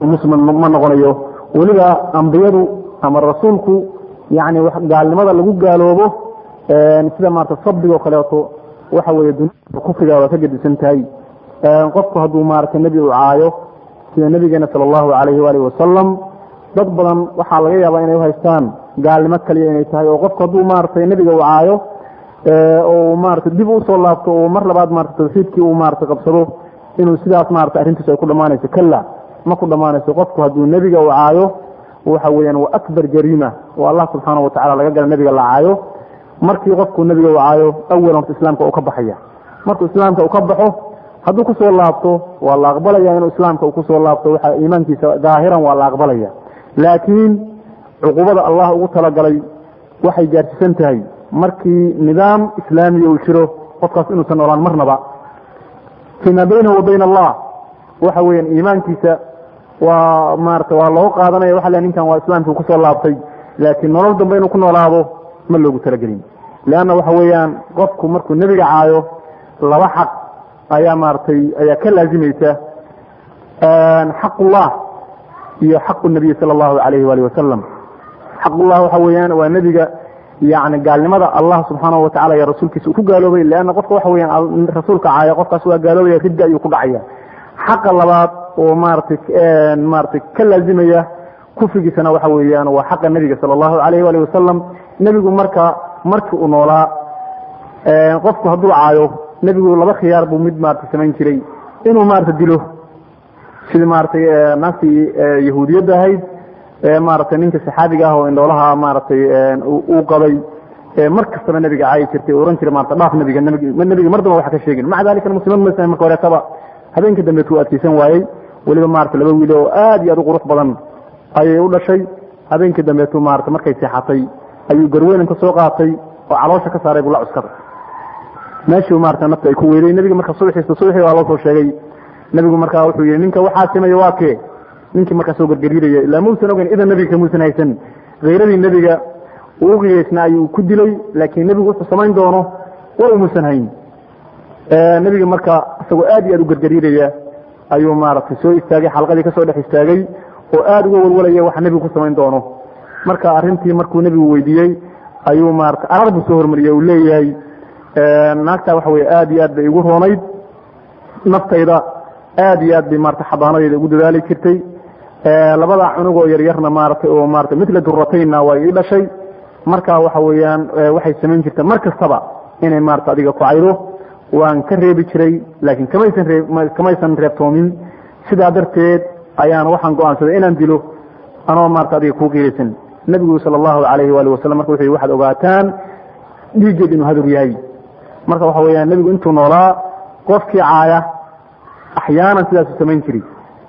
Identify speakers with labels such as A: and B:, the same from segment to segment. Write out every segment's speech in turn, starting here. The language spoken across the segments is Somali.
A: muslim ma noqonayo weliba ambiyadu ama rasuulku yani gaalnimada lagu gaaloobo sida maarata sabdigo kaleeto waxa weeye dunia kufriga waa ka gedisan tahay qofku hadduu maarata nebi u caayo sida nebigeena sala allahu alayhi waalihi wasalam dad badan waxaa laga yaabaa inay uhaystaan gaalnimo kaliya inay tahay oo qofku hadduu maarata nebiga u caayo oo maarata dib usoo laabto oo mar labaad maarata tawxiidkii uu maarata qabsado inuu sidaas maarata arrintiis ay ku dhammaanayso kala ma ku dhammaanayso qofku hadduu nebiga u caayo waxa weeyaan waa akbar jariima oo allah subxaanahu watacala laga gala nebiga la caayo markii qofku nebiga u caayo awalan horta islaamka uu ka baxaya markuu islaamka uu ka baxo hadduu kusoo laabto waa la aqbalaya inuu islaamka uu kusoo laabto waxa iimaankiisa daahiran waa la aqbalaya laakiin cuqubada allah ugu talagalay waxay gaarsiisan tahay markii nidaam islaamiya uu jiro qofkaas inuusan noolaan marnaba fii maa baynahu wa bayna allah waxa weeyaan iimaankiisa waa maarata waa loo qaadanaya waxa le ninkan waa islaamkii kusoo laabtay laakiin nolol dambe inuu ku noolaado ma loogu talagelin leanna waxa weeyaan qofku markuu nebiga caayo laba xaq ayaa maaratay ayaa ka laazimaysa xaqullah iyo xaqu nabiy sala allahu alayhi waalihi wasalam xaqullah waxa weeyaan waa nebiga yani gaalnimada allah subxaanahu watacala iyo rasuulkiisa uu ku gaaloobay leanna qofka waxa weyaan rasuulka caaya qofkaas waa gaaloobaya ridda ayuu ku dhacaya xaqa labaad oo maaratay maaratay ka laazimaya kufrigiisana waxa weeyaan waa xaqa nebiga sala allahu alayh waalihi wasalam nebigu marka markii uu noolaa qofku hadduu caayo nebigu laba khiyaar buu mid maarata samayn jiray inuu maarata dilo sidii maaratay naagtii yahuudiyadda ahayd maaratay ninka saxaabiga ah oo indhoolaha maaratay uu qabay mar kastaba nebiga caayi jirtay ohan jiray maarata dhaaf nebiga nebiga mar damba wax ka sheegin maca dalikana muslimad maysa marka horeetaba habeenka dambe tuu adkeysan waayey weliba maarata laba wiil oo aad iyo aad u qurux badan ayay u dhashay habeenkii dambeetu maarata markay seexatay ayuu garweynanta soo qaatay oo caloosha ka saaray buu la cuskaday meeshii maarata nafta ay ku weyday nebiga marka subaxiisa subaxii waa loo soo sheegay nebigu markaa wuxuu yihi ninka waxaa sameeye waa kee ninkii markaa soo gargariiraya ilaa muusan ogeyn idan nebiga kamuusan haysan khayradii nebiga uu uqiyaysna ayuu ku dilay laakiin nebigu wuxuu samayn doono waa umuusan hayn nebiga marka isagoo aad iyo aad u gargariiraya ayuu maaragtay soo istaagay xalqadii kasoo dhex istaagay oo aada uga walwalaya waxa nebigu ku samayn doono marka arrintii markuu nebigu weydiiyey ayuu maarata arar buu soo hormariyey uu leeyahay naagtaa waxa weye aad iyo aad bay igu roonayd naftayda aad iyo aad bay maarata xabaanadeeda ugu dadaali jirtay labada cunugoo yaryarna maaratay oo maarata mitla durataynna waa ii dhashay marka waxa weeyaan waxay samayn jirta mar kastaba inay maarata adiga ku caydo waan ka reebi jiray laakiin kamaysan ree kamaysan reebtoomin sidaa darteed ayaan waxaan go-aansaday inaan dilo anoo maarata adiga kuu qiiraysan nebigu sala allahu alayhi waali wasalam marka wuxuu waxaad ogaataan dhiiggeed inuu hadur yahay marka waxa weeyaan nebigu intuu noolaa qofkii caaya axyaanan sidaasu samayn jiray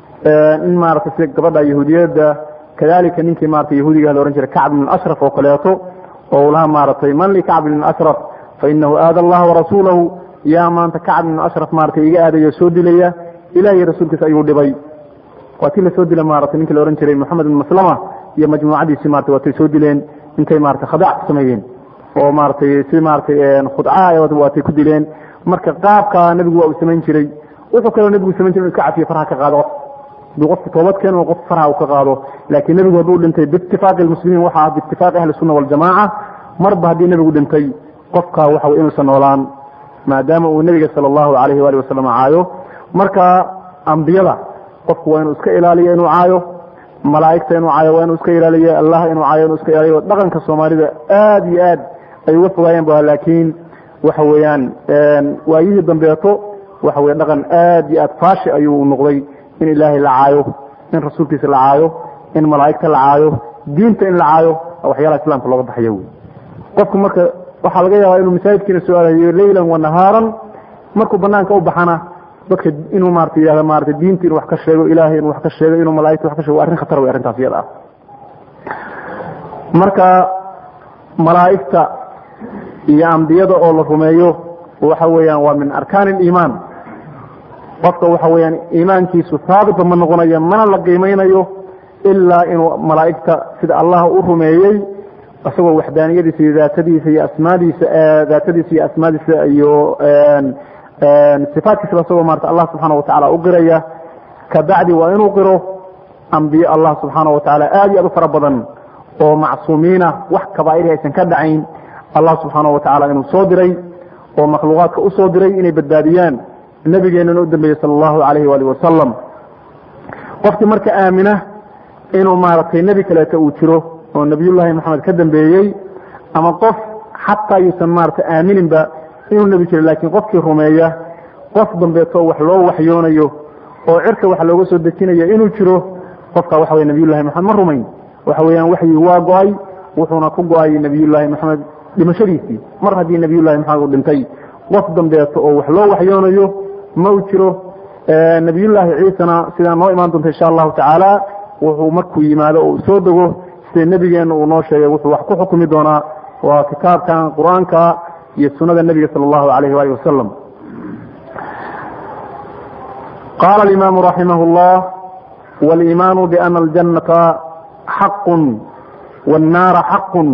A: in maarata sida gabadha yahuudiyadda kadalika ninkii maarata yahuudiga la ohan jiray kacb ibn ashraf oo kaleeto oo laha maaratay man li kacb ibn ashraf fainahu aada allaha warasuulahu yaa maanta kacb ibn ashraf maarata iga aadayo soo dilaya ilahiy rasuulkiisa ayuu dhibay waa tii lasoo dila maarata ninkii la ohan jiray moxamed ibn maslama iyo majmuucadiisi marata waatay soo dileen intay maarata khadaac ku sameeyeen oo maaratay si maaratay khudca waatay ku dileen marka qaabka nebigu waa uu samayn jiray wuxuu kaloo nebigu samayn jiray inu iska cafiyo farha ka qaado haduu qofku toobad keeno qof farha uu ka qaado laakiin nebigu hadduu dhintay biitifaaqi lmuslimiin waxa ah biitifaaqi ahli sunna waljamaaca marba haddii nebigu dhintay qofka waxa wey inuusan noolaan maadaama uu nebiga sala allahu alayhi waali wasalam caayo marka ambiyada qofku waa inuu iska ilaaliyo inuu caayo malaa'igta inuu caayo waa inuu iska ilaaliyo allah inuu caayo inuu iska ilaaliyo dhaqanka soomaalida aad iyo aad ay uga fogaayeen ba laakiin waxa weeyaan waayihii dambeeto waxa weye dhaqan aad iyo aad faashi ayuu noqday in ilaahay la caayo in rasuulkiisa la caayo in malaa'igta la caayo diinta in la caayo waxyaalaha islaamka looga baxayo wey qofku marka waxaa laga yaabaa inuu masaajidkiina soo aadayo leylan wa nahaaran markuu banaanka u baxana dadka inuu maarata yihahdo maarata diinta inuu wax ka sheego ilaahay inuu wax ka sheego inuu malaa'igta wax ka sheego arrin khatar wey arrintaas iyada ah marka malaa'igta iyo ambiyada oo la rumeeyo waxa weeyaan waa min arkaan aliimaan qofka waxa weeyaan iimaankiisu haabitba ma noqonayo mana la qiimeynayo ilaa inuu malaa'igta sida allah u rumeeyey isagoo waxdaaniyadiisa iyo daatadiisa iyo asmaadiisa daatadiisa iyo asmaadiisa iyo sifaatkiisaba isagoo maarata allah subxaana watacala u qiraya kabacdi waa inuu qiro ambiye allah subxaana wa tacaala aad iyo aad u fara badan oo macsuumiina wax kabaa'iri aysan ka dhacayn allah subxaana wa tacala inuu soo diray oo makhluuqaadka u soo diray inay badbaadiyaan nabigeenana u dambeeyey sala allahu calayhi waalihi wasalam qofkii marka aamina inuu maaragtay nebi kaleeto uu jiro oo nebiyullaahi maxamed ka dambeeyey ama qof xataa yuusan maaragtay aamininba inuu nebi jiro laakiin qofkii rumeeya qof dambeeto wax loo waxyoonayo oo cirka wax looga soo dejinayo inuu jiro qofka waxa wey nabiyullahi maxamed ma rumayn waxa weeyaan waxyii waa go-ay wuxuuna ku go-ay nabiyullaahi maxamed dhimashadiisii mar haddii nabiyullahi maxamed uu dhintay qof dambeeto oo wax loo waxyoonayo ma u jiro nabiyullaahi ciisana sidaa noo imaan doonta insha allahu tacaala wuxuu markuu yimaado oo soo dego sida nebigeenna uu noo sheegay wuxuu wax ku xukumi doonaa waa kitaabkan qur-aanka iyo sunada nebiga sala allahu alayh waalih wasalam qala alimaamu raximah llah waliimaanu biana aljannata xaqun wاnnaara xaqun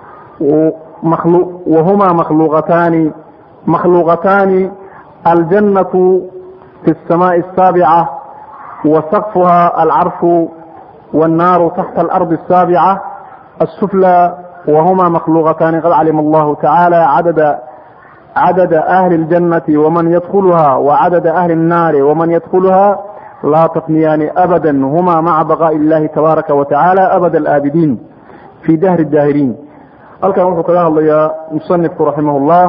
A: wahuma makhluuqataani makhluuqataani aljannatu fi الsamaءi الsaabica wasaqfuha alcarshu wاnnaaru taxta alardi الsaabica الsuflى wahuma makhluuqataani qad calima allahu tacaala cadada cadada ahli اljannati waman yadkulha wacadada ahli الnaari waman yadkulha laa tafniyaani abada huma maca baqaaءi اllahi tabaaraka wa tacaala abad alaabidiin fi dahri daahiriin halkan wuxuu kaga hadlayaa musanifku raximah اllah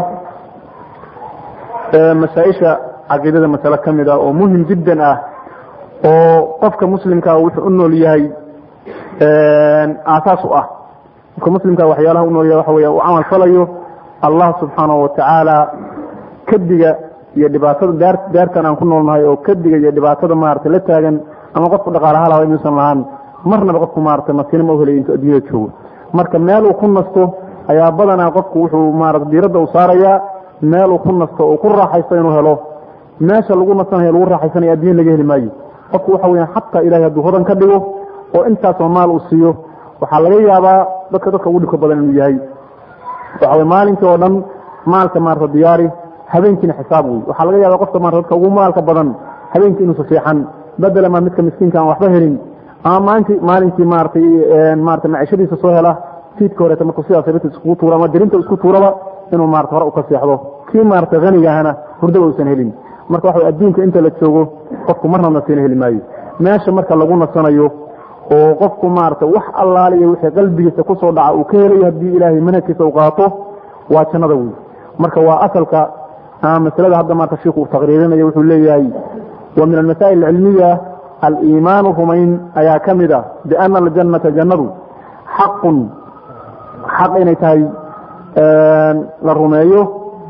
A: masaaisha caqiidada masale ka mid ah oo muhim jiddan ah oo qofka muslimkaa wuxuu u nool yahay aasaas u ah qofka muslimkaa waxyaalaha u nool yahay waxa weya uu camal falayo allah subxaanahu watacaala kadiga iyo dhibaatada daar daartan aan ku noolnahay oo kadiga iyo dhibaatada maaragtay la taagan ama qofku dhaqaalaha laha inuusan lahaan marnaba qofku maaragtay nasiina ma helay intuu adduunyada joogo marka meel uu ku nasto ayaa badanaa qofku wuxuu maarata diiradda u saarayaa meel uu ku nasto uu ku raaxaysto inuu helo meesha lagu nasanayo lagu raaxaysanaya addunya laga heli maayo qofku waxa weyaan xataa ilahay hadduu hodan ka dhigo oo intaasoo maal uu siiyo waxaa laga yaabaa dadka dadka ugu dhibka badan inuu yahay waxa wey maalinkii oo dhan maalka maarata diyaari habeenkiina xisaab wey waxaa laga yaaba qofka maarata dadka ugu maalka badan habeenkii inuusa fiixan bedela maa midka miskiinka aan waxba helin ama maalintii maalinkii maaratay maarata macishadiisa soo hela fiidka horeeta markuu sidaas sabirta iskugu tuura ama dirinta isku tuuraba inuu maarata hore u ka seexdo kii maarata hanigahana hurdaba uusan helin marka waxa adduunka inta la joogo qofku marna nasiina heli maayo meesha marka lagu nasanayo oo qofku maarata wax allaaliya wixii qalbigiisa kusoo dhaca uu ka helayo haddii ilaahay manhajkiisa u qaato waa jannada wey marka waa asalka ama masalada hadda maarata shiiku uu taqriirinayo wuxuu leeyahay wa min almasaa'il alcilmiya aliimaanu rumayn ayaa ka mid a biana aljannata jannadu xaqun xaq inay tahay la rumeeyo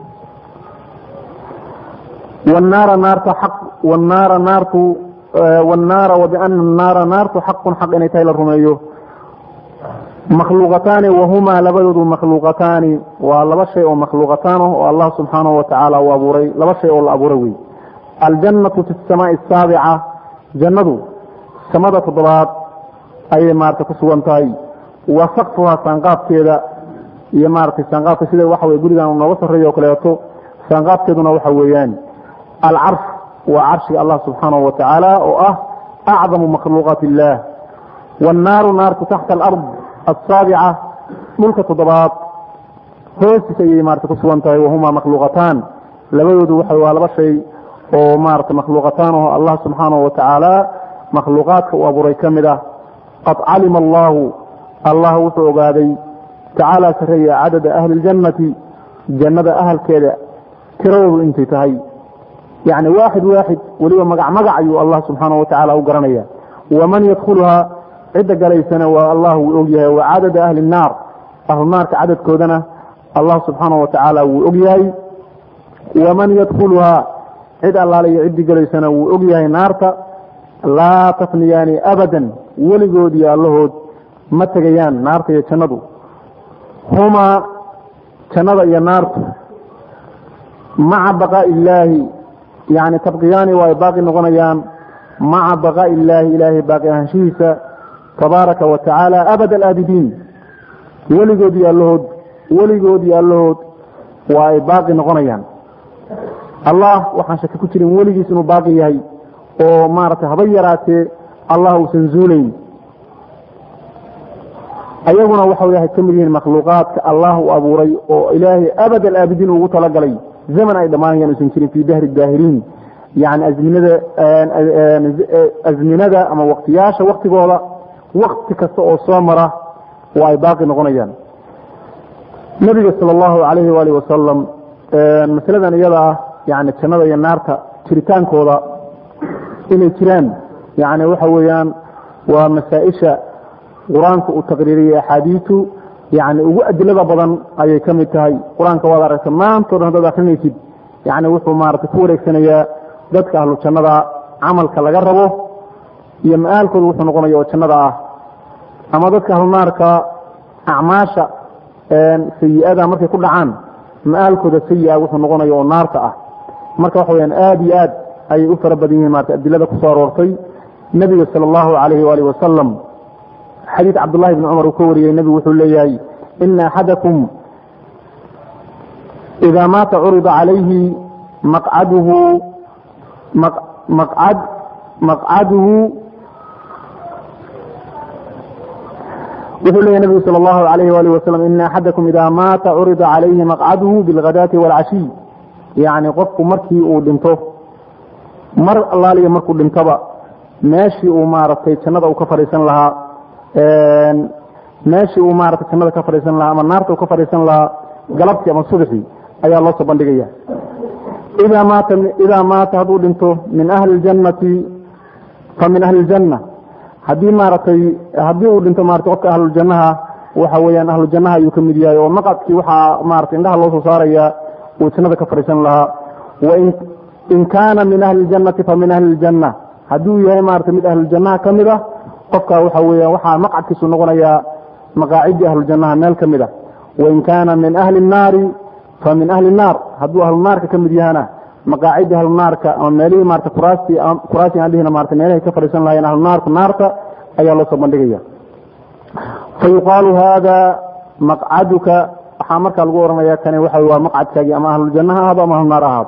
A: wnaara naarta xaq wnaara naartu wnaara wabiana naara naartu xaqun xaq inay tahay la rumeeyo makhluuqataani wahumaa labadoodu makhluuqataani waa laba shay oo makhluuqataan ah oo allah subxaanahu watacaala uu abuuray laba shay oo la abuuray wey aljannatu fi samaai asaabica jannadu samada toddobaad ayay maarata ku sugan tahay wa sakfuhaa saanqaafkeeda iyo maaratay saanqaafka sida waxa wey gurigan nooga sarreeya oo kaleeto saanqaafkeeduna waxa weeyaan alcarsh waa carshiga allah subxaanahu wa tacaala oo ah acdamu makhluuqaat illaah wannaaru naartu taxta alard asaabica dhulka toddobaad hoostiisa ayay maarata ku sugan tahay wahumaa makhluuqataan labadoodu waxa waa laba shay oo maarata makhluuqataan oo allah subxaanahu wa tacaala makhluuqaadka uu abuuray ka mid ah qad calima allahu allah wuxuu ogaaday tacaala sareeya cadada ahli ljannati jannada ahalkeeda tiradoodu intay tahay yani waaxid waaxid weliba magac magac ayuu allah subxaana wa tacaala u garanaya waman yadkhuluhaa cidda galaysana waa allah wuu og yahay wa cadada ahli الnaar ahlu naarka cadadkoodana allah subxaana wa tacaala wuu og yahay waman yadkhuluhaa cid allaale iyo ciddii galaysana wuu og yahay naarta laa tafniyaani abadan weligood iyo allahood ma tegayaan naarta iyo jannadu humaa jannada iyo naartu maca baqaaءi illaahi yani tabqiyaani waa ay baaqi noqonayaan maca baqaaءi illaahi ilaahay baaqi ahaanshihiisa tabaaraka wa tacaala abad alaabidiin weligood iyo allahood weligood iyo allahood waa ay baaqi noqonayaan allah waxaan shaki ku jirin weligiis inuu baaqi yahay oo maaragtay haba yaraatee allah uusan zuulayn ayaguna waxa waxay ka mid yihiin makhluuqaadka allah u abuuray oo ilaahay abad alaabidiin ugu talagalay zaman ay dhammaanayaan usan jirin fii dahri daahiriin yani azminada azminada ama waktiyaasha waktigooda wakti kasta oo soo mara oo ay baaqi noqonayaan nabiga sal allahu alayhi waalihi wasalam masaladan iyada ah yani jannada iyo naarta jiritaankooda inay jiraan yani waxa weeyaan waa masaa-isha qur-aanka uu taqriiriyey axaadiitu yani ugu adilada badan ayay ka mid tahay qur-aanka waad aragta maantao dhan hadaad akrinaysid yani wuxuu maarata ku wareegsanayaa dadka ahlu jannada camalka laga rabo iyo ma-aalkooda wuxuu noqonaya oo jannada ah ama dadka ahlu naarka acmaasha sayi-ada markay ku dhacaan ma-aalkooda sayi-a wuxuu noqonaya oo naarta ah marka waxa weyaan aada iyo aad ayay u fara badan yihiin marata adilada kusoo aroortay nebiga sala allahu alayhi waalihi wasalam xadiid cabdullahi bni cumar uu ka wariyey nebigu wuxuu leeyahay ina axadakum idaa maata curida calayhi maqcaduhu maqcad maqcaduhu wuxuu leeyahy nebigu sal allahu alayhi waalih wasalam ina axadakum idaa maata curida calayhi maqcaduhu bilghadaati waalcashiy yacni qofku markii uu dhinto mar allaaliya markuu dhintoba meeshii uu maaragtay jannada uu ka fadhiisan lahaa meeshii uu maarata jannada ka fadhiisan lahaa ama naarta uu ka fadhiisan lahaa galabtii ama subaxii ayaa loo soo bandhigaya idaa maata idaa maata hadduu dhinto min ahli ljannati fa min ahli ljanna haddii maaragtay haddii uu dhinto maarata qofka ahluljannaha waxa weeyaan ahlujannaha ayuu ka mid yahay oo maqadkii waxaa maarata indhaha loo soo saaraya uu jannada ka fadhiisan lahaa wain in kaana min ahli ljannati fa min ahli ljanna hadduu yahay maarata mid ahluljannaha ka mid a qofka waxa weeyaan waxaa maqcadkiisu noqonayaa maqaacidii ahlujannaha meel ka mid a wain kaana min ahli nnaari fa min ahli naar hadduu ahlunaarka ka mid yahana maqaacidii ahlunaarka ama meelihii maarata kuraastii kuraastii aan dhihina maarata meelahay ka fadhiisan lahayeen ahlunaarku naarta ayaa loo soo bandhigaya fa yuqaalu hada maqcaduka waxaa markaa lagu ohanaya kani waxa waa maqcadkaagii ama ahluljanna ha ahaado ama ahlunaar ahaado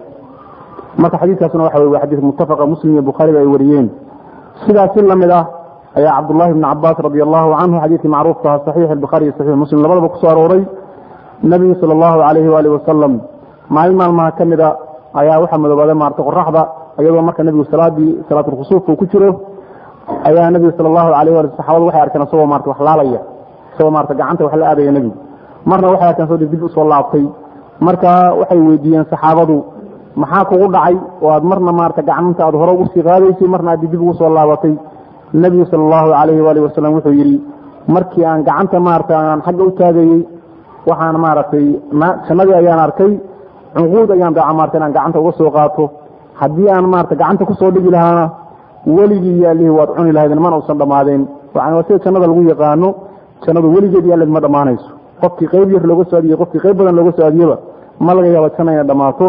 A: marka xadiiskaasuna waxa wey waa xadiis muttafaqa muslim iyo bukhaariba ay wariyeen sidaas si lamid ah ayaa cabdullahi bni cabaas radi allahu canhu xadiidkii macruufka aha saxiix albukhaari iyo saxiix muslim labadaba kusoo arooray nebigu sala allahu alayhi waali wasalam maalin maalmaha ka mida ayaa waxaa madoobaaday maarata qoraxda iyadoo marka nebigu salaadii salaatulkhusuufka uu ku jiro ayaa nebigu sala allahu alayh wali saxaabadu waxay arkeen isagoo marata wax laalaya isagoo marata gacanta wax la aadaya nebigu marna waxay arkeen soo dib usoo laabtay marka waxay weydiiyeen saxaabadu maxaa kugu dhacay oo aad marna maarata gacanta aad hore ugu sii qaadaysay marna aad dib ugu soo laabatay nebigu sala allahu alayhi waali wasalam wuxuu yidhi markii aan gacanta maarata aan xagga u taagayey waxaan maaragtay jannadii ayaan arkay cunquud ayaan daaca maarata inaan gacanta uga soo qaato haddii aan maarata gacanta kusoo dhigi lahaana weligii iyo allihii waad cuni lahaydeen mana usan dhammaadeen yani waa sida jannada lagu yaqaano jannadu weligeed iyo alleed ma dhammaanayso qofkii qayb yar looga soo adiyey qofkii qayb badan looga soo adiyeba ma laga yaaba janna inay dhammaato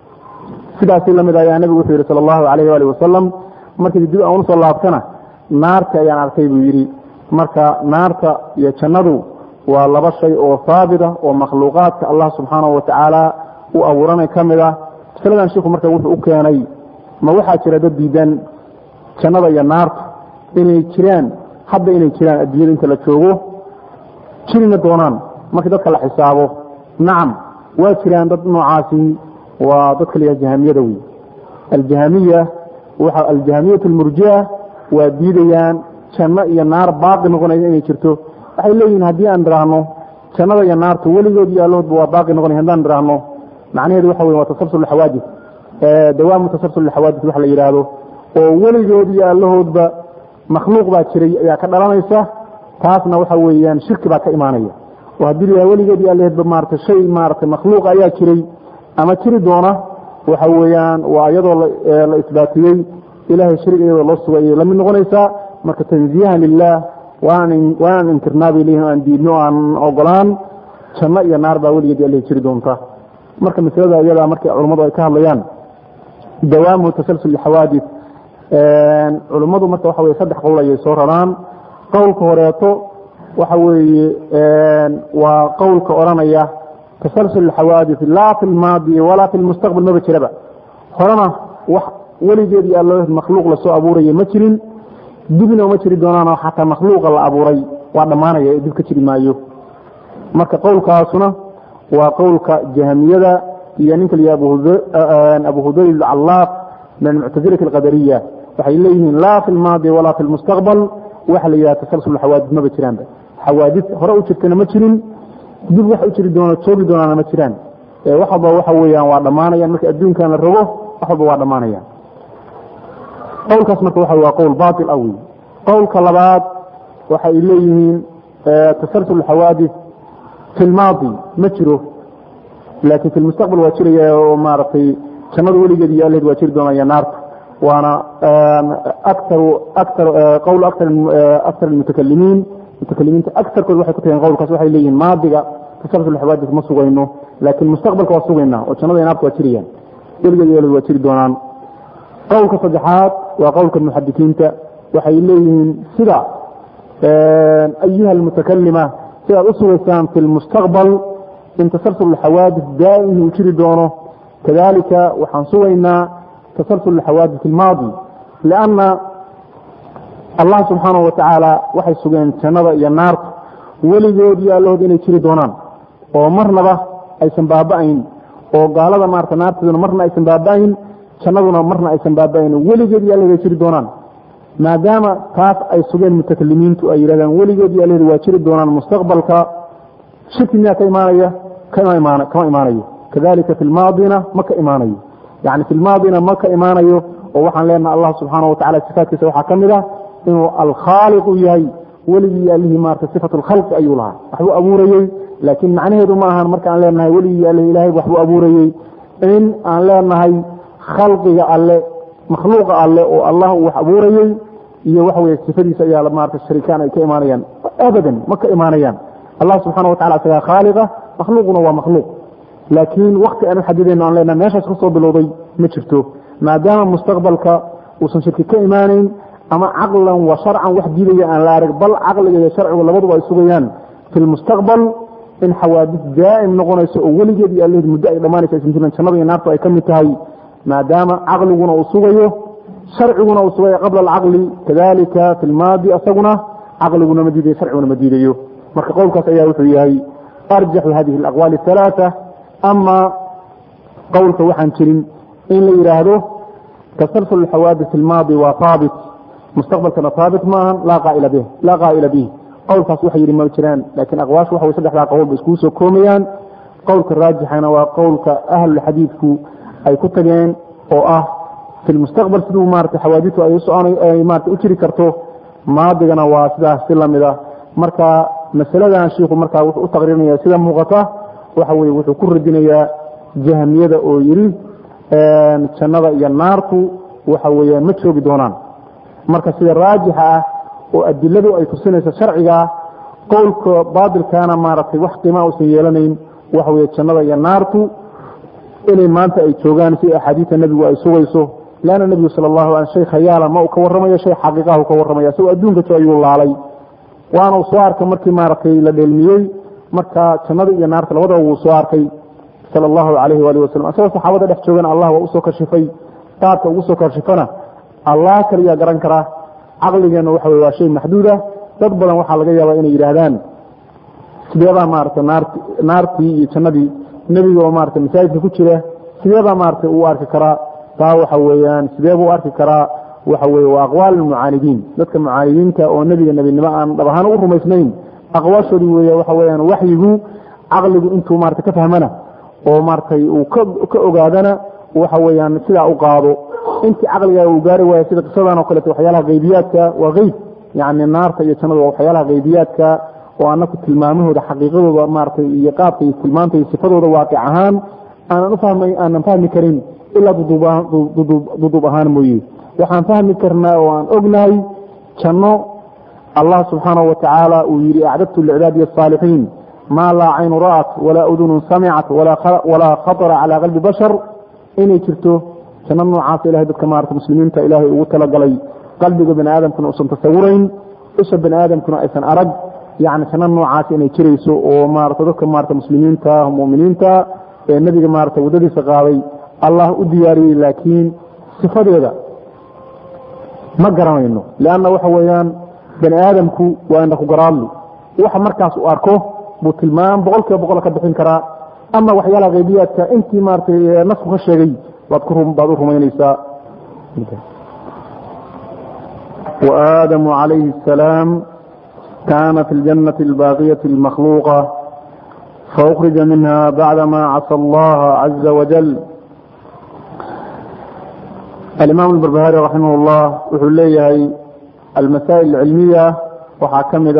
A: sidaasi lamid ayaa nebigu wuxuu yidhi sala allahu alayh waali wasalam markii dib aan usoo laabtana naarta ayaan arkay buu yidhi marka naarta iyo jannadu waa laba shay oo haabit ah oo makhluuqaadka allah subxaanahu watacaala u abuuranay ka mid ah masaladan shiku marka wuxuu u keenay ma waxaa jira dad diidan jannada iyo naarta inay jiraan hadda inay jiraan adduunyada inta la joogo jirina doonaan markii dadka la xisaabo nacam waa jiraan dad noocaasi waa dadka la yidhaha jahamiyada wey aljahamiya waxa aljahamiyatu almurjia waa diidayaan janno iyo naar baaqi noqonaysa inay jirto waxay leeyihiin haddii aan idhaahno jannada iyo naartu weligood iyo allahoodba waa baaqi noqonay haddaan idhaahno macnaheedu waxa wey waa tasabsul xawaadis dawaamu tasabsul xawaadis wax la yidhaahdo oo weligood iyo allahoodba makhluuq baa jiray ayaa ka dhalanaysa taasna waxa weeyaan shirki baa ka imaanaya oo haddii la weligeed iyo allaheedba maarata shay maarata makhluuq ayaa jiray ama jiri doona waxa weeyaan waa iyadoo la isbaatiyey ilahay shariga iyadoo loo sugay ayay lamid noqonaysaa marka tanziyahan lilah waanaan inkirnaa bay leyihin aan diidno aan ogolaan janno iyo naar baa weligeed alla jiri doonta marka masalada iyada markay culummadu ay ka hadlayaan dawaamu tasalsul xawaadis culummadu marka waxa weye saddex qowl ayay soo raraan qowlka horeeto waxa weeye waa qowlka odhanaya tasalsul xawaadis laa fi lmaadi walaa fi lmustaqbal maba jiraba horena wax weligeed iyo allo makhluuq lasoo abuuraya ma jirin dibna uma jiri doonaanoo xataa makhluuqa la abuuray waa dhammaanaya ee dib ka jiri maayo marka qowlkaasuna waa qowlka jahmiyada iyo ninka la abu hudayl callaaq min almuctasilati alqadariya waxay leeyihiin laa fi lmaadi walaa fi lmustaqbal waxa la yidhaha tasalsul xawaadid maba jiraanba xawaadid hore u jirtana ma jirin dib wax u jiri doono joogi doonaana ma jiraan wax walba waxa weeyaan waa dhammaanayaan marka adduunkan la rogo wax walba waa dhammaanayaan qowlkaas marka waxa waa qowl baatil awi qowlka labaad waxay leeyihiin tasalsul xawaadid fi lmaadi ma jiro laakiin fi lmustaqbal waa jiraya oo maaragtay jannada weligeed iyo alleed waa jiri doonaya naarta waana akaru akar qowl akar akar almutakalimiin mutakalimiinta akarkood waxay ku tageen qowlkaas waxay leeyihin maadiga tasalsul xawaadis ma sugayno laakiin mustaqbalka waa sugaynaa oo jannada naarta waa jirayaan weligeed iyo alleed waa jiri doonaan qowlka saddexaad waa qowlka muxadikiinta waxay leeyihiin sida ayuha almutakalima sidaad u sugaysaan fi lmustaqbal in tasalsul xawaadis daa'im uu jiri doono kadalika waxaan sugaynaa tasalsul xawaadis ilmaadi lianna allah subxaanahu watacaala waxay sugeen jannada iyo naarta weligood iyo allahood inay jiri doonaan oo marnaba aysan baaba'ayn oo gaalada maarata naarteeduna marna aysan baaba'ayn jannaduna marna aysan baaba'ayn weligeed iyo allahood ay jiri doonaan maadaama taas ay sugeen mutakalimiintu ay yidhahdaan weligood iyo allahood waa jiri doonaan mustaqbalka shirki miyaa ka imaanaya kama imaanayo kadalika fi lmaadina ma ka imaanayo yani fi lmaadina ma ka imaanayo oo waxaan leenaha allah subxaana watacala sifaatkiisa waxaa ka mid ah inuu alkhaaliqu yahay weligii allihii maarata sifat lkhalqi ayuu lahaa waxbuu abuurayey laakiin macnaheedu ma ahan markaan leenahay weligii alle ilahay waxbuu abuurayey in aan leenahay khalqiga alle makhluuqa alle oo allah uu wax abuurayey iyo waxa weye sifadiisa ayaa maarata sharikaan ay ka imaanayaan abadan ma ka imaanayaan allah subxana watacala isagaa khaaliqa makhluuquna waa makhluuq laakiin wakti aan u xadidayno aan leenahay meeshaas ka soo bilowday ma jirto maadaama mustaqbalka uusan shirki ka imaanayn ama caqlan wa sharcan wax diidaya aan la arag bal caqliga iyo sharcigu labaduba ay sugayaan fi lmustaqbal in xawaadis daa'im noqonayso oo weligeed iyo alleed muddo ay dhammaanaysa aysan jirin jannada iyo naartu ay ka mid tahay maadaama caqliguna uu sugayo sharciguna uu sugayo qabla alcaqli kadalika fi lmaadi asaguna caqliguna ma diidayo sharciguna ma diidayo marka qowlkaas ayaa wuxuu yahay arjaxu hadihi alaqwaali athalaatha ama qowlka waxaan jirin in la yidhaahdo tasalsul xawaadis ilmaadi waa haabit mustaqbalkana haabit maahan laa qaaila bih laa qaa'ila bih qowlkaas waxay yidhi ma jiraan laakiin aqwaashu waxa way saddexdaa qowl ba iskugu soo koomayaan qowlka raajixana waa qowlka ahlulxadiidku ay ku tageen oo ah fi lmustaqbal siduu maarata xawaadistu ay usoconay maarata u jiri karto maadigana waa sidaas si lamid a marka masaladan shiiku markaa wuxuu u taqriirinaya sida muuqata waxa weye wuxuu ku radinayaa jahmiyada oo yidhi jannada iyo naartu waxa weeyaan ma joogi doonaan marka sida raajixa ah oo adiladu ay tusinayso sharcigaa qowlka baatilkaana maaragtay wax qiima uusan yeelanayn waxa weye jannada iyo naartu inay maanta ay joogaan si axaadiista nebigu ay sugayso leanna nebigu sala allahu ala shay khayaala ma uu ka warramayo shay xaqiiqahu ka warramaya isagoo adduunka jo ayuu laalay waana uu soo arkay markii maaragtay la dheelmiyey marka jannada iyo naarta labadaba wuu soo arkay sala allahu calayhi waalihi wasalam asagoo saxaabada dhex joogana allah waa usoo kashifay qaabka ugu soo kashifana allah kaliyaa garan karaa caqligeenna waxa weye waa shay maxduuda dad badan waxaa laga yaabaa inay yidhaahdaan sideebaa maarata naart naartii iyo jannadii nebiga oo maarata masaajidka ku jira sideebaa maarata uu arki karaa taa waxa weeyaan sideebuu arki karaa waxa weye waa aqwaal mucaanidiin dadka mucaanidiinta oo nebiga nebinimo aan dhab ahaan u rumaysnayn aqwaashoodii wey waxa weyaan waxyigu caqligu intuu maarata ka fahmana oo maaratay uu ka ogaadana waxa weyaan sidaa u qaado intii caqligaa uu gaari waayo sida qisadan oo kaleeto waxyaalaha haybiyaadka waa qeyb yani naarta iyo jannada waa waxyaalaha haybiyaadka oo anaku tilmaamahooda xaqiiqadooda maaratay iyo qaabka iyo tilmaanta iyo sifadooda waaqic ahaan aanan ufahma aanan fahmi karin ilaa duduub ahaan mooye waxaan fahmi karnaa oo aan ognahay janno allah subxaanahu watacaala uu yidhi acdadtu licibaadiy asaalixiin maa laa caynu ra'at walaa udunun samicat walaa khatara calaa qalbi bashar inay jirto janno noocaasa ilahay dadka maarata muslimiinta ilaahay ugu talagalay qalbiga bani aadamkuna uusan tasawurayn isha bani aadamkuna aysan arag yani janno noocaas inay jirayso oo maarata dadka maarata muslimiinta muminiinta ee nebiga maarata waddadiisa qaaday allah u diyaariyey laakiin sifadeeda ma garanayno leanna waxa weeyaan bani aadamku waa indha ku garaadli waxa markaas uu arko buu tilmaam boqol kiiba boqol ka bixin karaa ama waxyaalaha qaybiyaadka intii maaratay nasku ka sheegay baad ku baad u rumaynaysaa وآدم عليه السلام كان في الجنة الباقية المخلوقة فأخرج منها بعدما عصى الله عز وجل الإمام البربهاري رحمه الله وحول ليه المسائل العلمية وحاكمد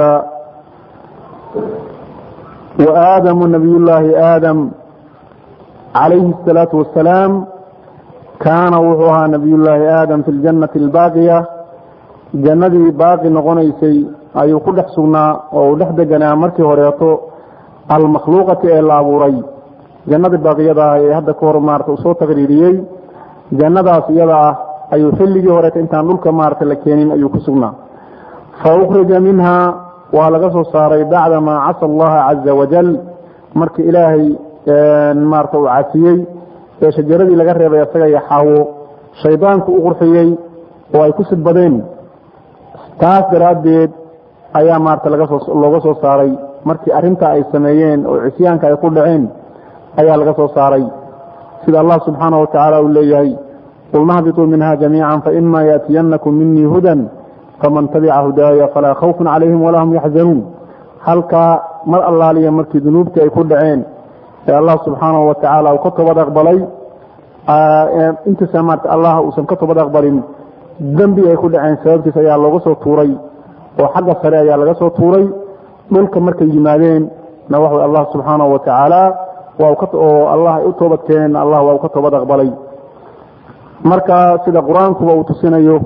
A: وآدم نبي الله آدم عليه الصلاة والسلام كان وحوها نبي الله آدم في الجنة الباقية جنة باقي نغنيسي أي كل حسنا أو لحد جنا مركي هريته المخلوقة إلى أبوري جنة باقية هذا كور مارت وصوت تغريريي jannadaas iyada ah ayuu xilligii horeeta intaan dhulka maarata la keenin ayuu ku sugnaa fa ukhrija minhaa waa laga soo saaray bacdamaa casa allaha caza wajal markii ilaahay maarata uu casiyey ee shajaradii laga reebay isaga iyo xaawo shaydaanku u qurxiyey oo ay ku sidbadeen taas daraaddeed ayaa maarata lagasoo looga soo saaray markii arrintaa ay sameeyeen oo cisyaanka ay ku dhaceen ayaa laga soo saaray sida allah subxaanaه watacaala uu leeyahay qulna hbiطuu minha jamiica faima yaأtiyanakum minii hudan faman tabica hudaaya falaa khawfun calayhim walaa hum yaxzanuun halkaa mar allaaliya markii dunuubtii ay ku dhaceen ee allah subxaanaه wa tacaala uu ka tobad aqbalay intiisa maarata allah uusan ka tobad aqbalin dembi ay ku dhaceen sababtiis ayaa looga soo tuuray oo xagga sare ayaa laga soo tuuray dhulka markay yimaadeen na wax allah subxaanaه wa tacaala oo allah ay u toobad keeneen allah waa u ka toobad aqbalay marka sida qur-aankuba uu tusinayo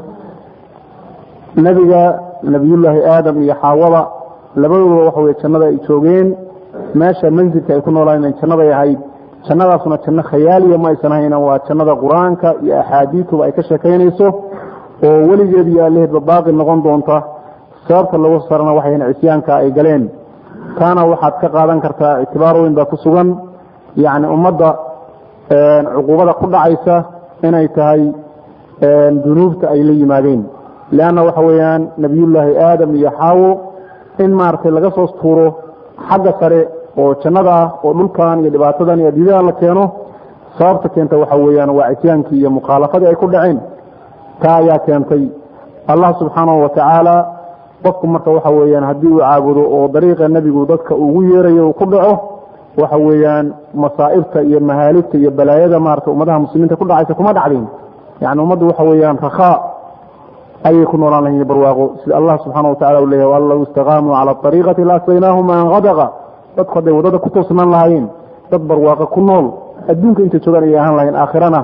A: nebiga nebiyullaahi aadam iyo xaawada labadooda waxa weye jannada ay joogeen meesha mansilka ay ku noolaayeen jannaday ahayd jannadaasuna janno khayaaliya ma aysan ahayn waa jannada qur-aanka iyo axaadiituba ay ka sheekaynayso oo weligeed iyo allaheedba baaqi noqon doonta sababta lagu sarana waxay ahayn cisyaanka ay galeen taana waxaad ka qaadan kartaa ictibaar weyn baa ku sugan yacni ummadda cuquubada ku dhacaysa inay tahay dunuubta ay la yimaadeen leanna waxa weeyaan nebiyullaahi aadam iyo xaawo in maaragtay laga soo tuuro xagga sare oo jannada ah oo dhulkan iyo dhibaatadan iyo adiidadan la keeno sababta keenta waxa weeyaan waa cisyaankii iyo mukhaalafadii ay ku dhaceen taa ayaa keentay allah subxaanahu wa tacaala qofku marka waxa weeyaan haddii uu caabudo oo dariiqa nebigu dadka ugu yeerayo uu ku dhaco waxa weeyaan masaa'ibta iyo mahaaligta iyo balaayada maarata ummadaha muslimiinta ku dhacaysa kuma dhacdeen yani ummaddu waxa weeyaan rakhaa ayay ku noolaan lahayn barwaaqo sida allah subxaana wa tacala u leeyahy waan low istaqaamuu cala ariiqati laasqaynaahum maan qadaqa dadku hadday waddada ku toosnaan lahaayeen dad barwaaqo ku nool adduunka intay joogaan ayay ahaan lahayn aakhirana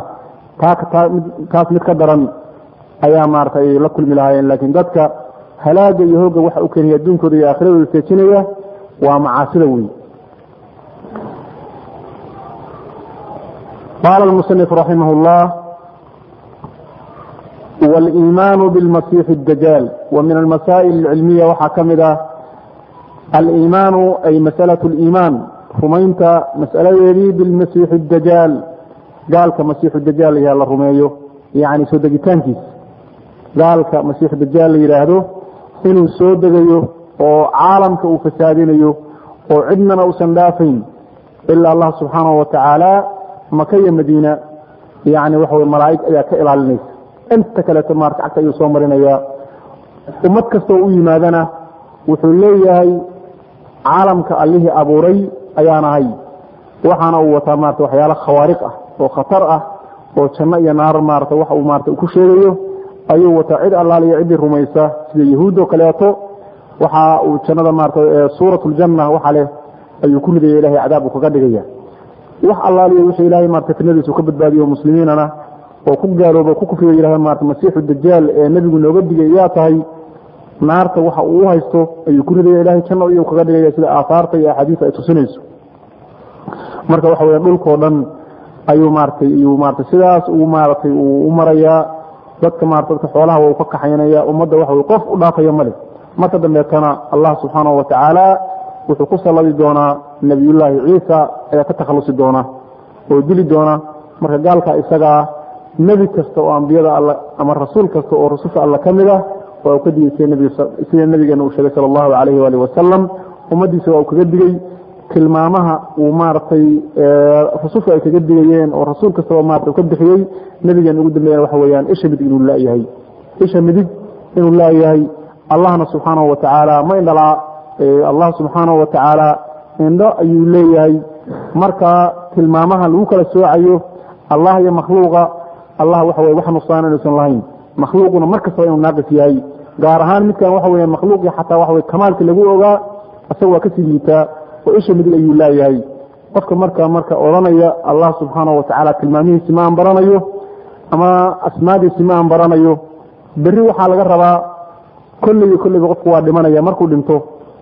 A: taas mid ka daran ayaa maarata ay la kulmi lahaayeen laakiin dadka halaaga iyo hooga waxa u keenaya adduunkooda iyo aakhiradooda seejinaya waa macaasida wey qaala almusanif raximah اllah wاliimaanu biاlmasiixi اdajaal wa min almasaa'il اlcilmiya waxaa ka mid ah aliimaanu ay masalaة اliimaan rumaynta mas'aladeedii bilmasiixi اdajaal gaalka masiixu dajaal la la rumeeyo yani soo degitaankiisa gaalka masiixu dajaal la yidhaahdo inuu soo degayo oo caalamka uu fasaadinayo oo cidnana uusan dhaafayn ilaa allah subxaanahu wa tacaala maka iyo madiina yani waxa wey malaa'ig ayaa ka ilaalinaysa inta kaleeto maarata cagta ayuu soo marinayaa ummad kastoo u yimaadana wuxuu leeyahay caalamka allihii abuuray ayaan ahay waxaana uu wataa maarata waxyaala khawaariq ah oo khatar ah oo janno iyo naar maarata wax uu maarata ku sheegayo ayuu wataa cid allaaliyo ciddii rumaysa sida yahuud oo kaleeto waxa uu jannada maarata suurat ljanna waxa leh ayuu ku ridaya ilahay cadaab uu kaga dhigaya wax allaaliyo wixii ilahay maarata fitnadiisu ka badbaadiyo muslimiinana oo ku gaalooba ku kufriga yidhahda maarata masiixu dajaal ee nebigu nooga digay yaa tahay naarta waxa uu u haysto ayuu ku ridaya ilahay janno iyuu kaga dhigaya sida aahaarta iyo axaadiista ay tusinayso marka waxa weya dhulkao dhan ayuu maaratay iyuu maarata sidaas uu maaratay uu u marayaa dadka maarata dadka xoolaha waa u ka kaxaynaya ummadda waxa wey qof u dhaafayo male marka dambeetana allah subxaanahu wa tacaala wuxuu ku salladi doonaa nebiyullaahi ciisa ayaa ka takhalusi doona oo dili doona marka gaalka isagaa nebi kasta oo ambiyada all ama rasuul kasta oo rususha alla ka mid ah waa uu ka digay sida nabigeena uu sheegay sala allahu calayhi waalihi wasalam ummaddiisa waa uu kaga digey tilmaamaha uu maaragtay rusushu ay kaga digayeen oo rasuul kastaba maarata ka bixiyey nabigeena ugu dambeeyana waxa weeyaan isha midig inuu laayahay isha midig inuu laayahay allahna subxaanahu watacaala ma indhalaa allah subxaanahu watacaala indho ayuu leeyahay marka tilmaamaha lagu kala soocayo allah iyo makhluuqa allah waxa weye wax nuqsaan inuusan lahayn makhluuquna mar kastaba inuu naaqis yahay gaar ahaan midkan waxa weya makhluuqii xataa waxa weye kamaalka lagu ogaa isaga waa kasii liitaa oo isha midig ayuu laayahay qofka marka marka odhanaya allah subxaanahu watacaala tilmaamihiisi ma aan baranayo ama asmaadiisi ma aan baranayo berri waxaa laga rabaa kolley kolleyba qofku waa dhimanaya markuu dhinto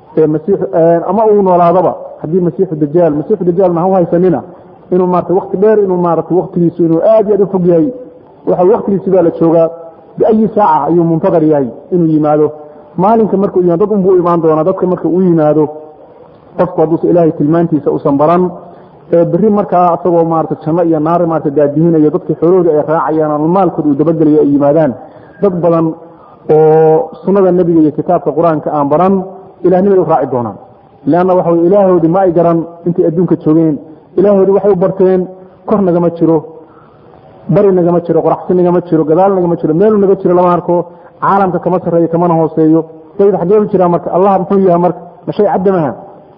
A: ama uu noolaadaba haddii masiixu dajaal masiixu dajaalna ha u haysanina inuu maarata wakti dheer inuu maarata waktigiisu inuu aad iyo aad u fog yahay waxa waktigiisi baa la joogaa biayi saaca ayuu muntadar yahay inuu yimaado maalinka markuu yimaado dad unbuu imaan doonaa dadka marka uu yimaado qofku hadduusa ilaahay tilmaantiisa usan baran ee berri markaa isagoo maarata janno iyo naari maarata daadihinayo dadkii xoolahooda ay raacayaan ama maalkooda uu dabagelayo ay yimaadaan dad badan oo sunnada nebiga iyo kitaabka qur-aanka aan baran ilahnimay u raaci doonaan leanna waxa wey ilaahoodii ma ay garan intay adduunka joogeen ilaahoodii waxay u barteen kor nagama jiro bari nagama jiro qoraxsi nagama jiro gadaal nagama jiro meelu naga jiro lama arko caalamka kama sarreeyo kamana hooseeyo dayid xaggee u jiraa marka allah muxuu yahay marka ma shay caddamaha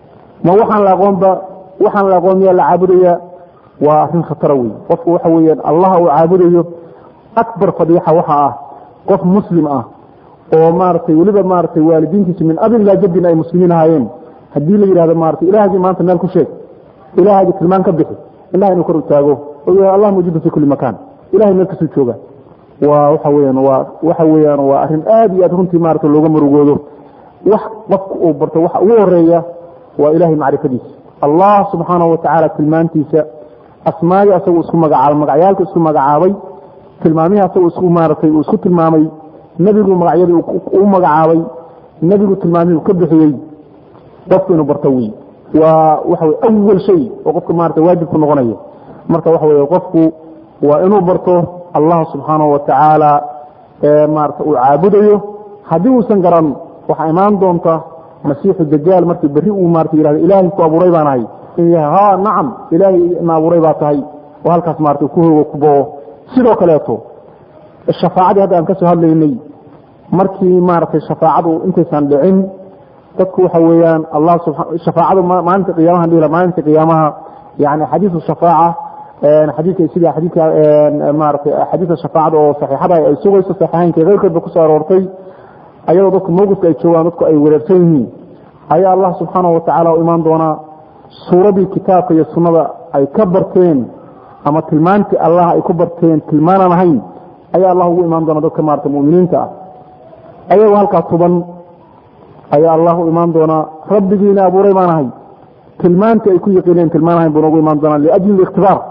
A: ma waxaan la aqoonba waxaan la aqoon miyaa la caabudaya waa arrin khatara wey qofku waxa weeyaan allah uu caabudayo akbar fadiixa waxa ah qof muslim ah oo maaragtay weliba maaragtay waalidiintiisu min abin ilaa jaddin ay muslimiin ahaayeen haddii la yidhahdo maaragtay ilaahagii maanta meel ku sheeg ilaahagii tilmaan ka bixi ilaha inuu kor u taago oo yahay allah mawjuudu fi kulli makaan ilahay meel kasuu jooga waa waxa weyaan waa waxa weeyaan waa arrin aad iyo aad runtii maarata looga murugoodo wax qofku uu barto waxa ugu horeeya waa ilahay macrifadiisa allah subxaanahu watacaala tilmaantiisa asmaadii asaguu isku magacaabay magacyaalka isku magacaabay tilmaamihii asagoo isku maaratay uu isku tilmaamay nebigu magacyadii uu magacaabay nebigu tilmaamihii uu ka bixiyey qofku inuu barto wey waa waxa wey awal shay oo qofka maarata waajibku noqonaya marka waxa wey qofku waa inuu barto allah subxaanahu watacaala maarata uu caabudayo haddii uusan garan waxaa imaan doonta masiixu dajaal markii berri uu maarata yihahdo ilaahay ku abuuray baan ahay inuu yahay ha nacam ilaahay na abuuray baa tahay oo halkaas maarata ku hoogo ku bao sidoo kaleeto shafaacadii hadda aan ka soo hadlaynay markii maaragtay shafaacadu intaysan dhicin dadku waxa weeyaan allah shafaacadu maalinta qiyaamaha dhila maalinta qiyaamaha yani xadiisu shafaaca xadiidka sida xadiidka maaragtay xadiidka shafaacada oo saxiixada ay sugayso saxiixaynka keyrkoodba kusoo aroortay ayadoo dadku mawqifka ay joogaan dadku ay wareersan yihiin ayaa allah subxaanahu watacaala u imaan doonaa suuradii kitaabka iyo sunnada ay ka barteen ama tilmaantii allah ay ku barteen tilmaanaan ahayn ayaa allah ugu imaan doona dadka maarata muminiinta ah ayagoo halkaa tuban ayaa allah u imaan doonaa rabbigiina abuuray baan ahay tilmaantii ay ku yaqiineen tilmaan ahayn buu noogu imaan doonaa liajli ikhtibaar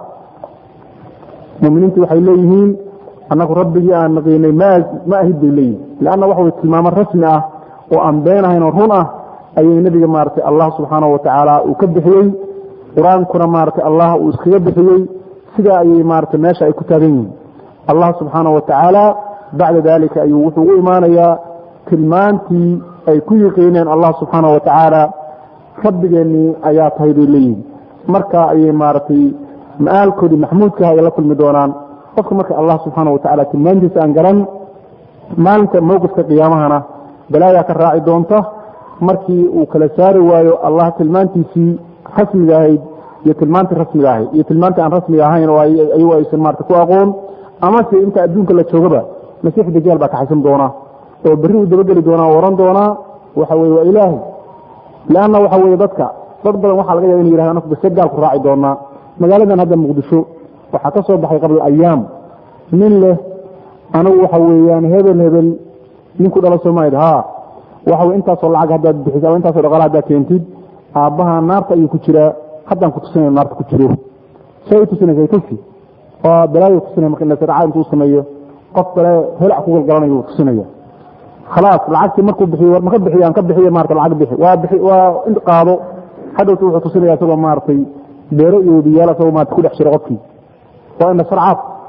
A: muminiintii waxay leeyihiin annagu rabbigii aan naqiinay ma ahid bay leeyihin lanna waxa way tilmaamo rasmi ah oo aan been ahayn oo run ah ayay nebiga maaragtay allah subxaanahu watacaala uu ka bixiyey qur-aankuna maaragtay allah uu iskaga bixiyey sidaa ayay maaragtay meesha ay ku taagan yihiin allah subxaanahu watacaala bacda dalika ayuu wuxuu ugu imaanayaa tilmaantii ay ku yiqiineen allah subxaanahu watacaala rabbigeennii ayaa tahay bay leeyihin marka ayay maaragtay ma-aalkoodii maxmuudkaha ay la kulmi doonaan qofka marka allah subxaana watacaala tilmaantiisa aan garan maalinta mowqifka qiyaamahana balaayaa ka raaci doonta markii uu kala saari waayo allah tilmaantiisii rasmiga ahayd iyo tilmaantii rasmiga ahayd iyo tilmaantii aan rasmiga ahayn oo ayagu aysan maarata ku aqoon amase inta adduunka la joogaba masiixu dajaal baa kaxaysan doona oo berri uu dabageli doonaa oo ohan doonaa waxa weye waa ilaahay leanna waxa weye dadka dad badan waxaa laga yaba inu yihahdo anaku base gaalku raaci doonaa magaaladan hadda muqdisho waxaa ka soo baxay qabla ayaam nin leh anigu waxa weeyaan hebel hebel ninku dhala soomaalid ha waxa wey intaasoo lacag haddaad bixisa ama intaasoo dhaqaala haddaad keentid aabbaha naarta ayuu ku jiraa haddaan ku tusinaya naarta ku jiro say tusinaysa tusi oo balaayo tusinaya marka nasarca intuu sameeyo qof kale helac ku galgalanayo tusinaya khalaas lacagtii markuu bixiyo war maka bixiyo aan ka bixiyo maarata lacag bixi waa bixi waa qaado hadhowta wuxuu tusinaya isagoo maaragtay beero iyo wadiyaal asagoo maarata ku dhex jira qofkii waa ina sarcaad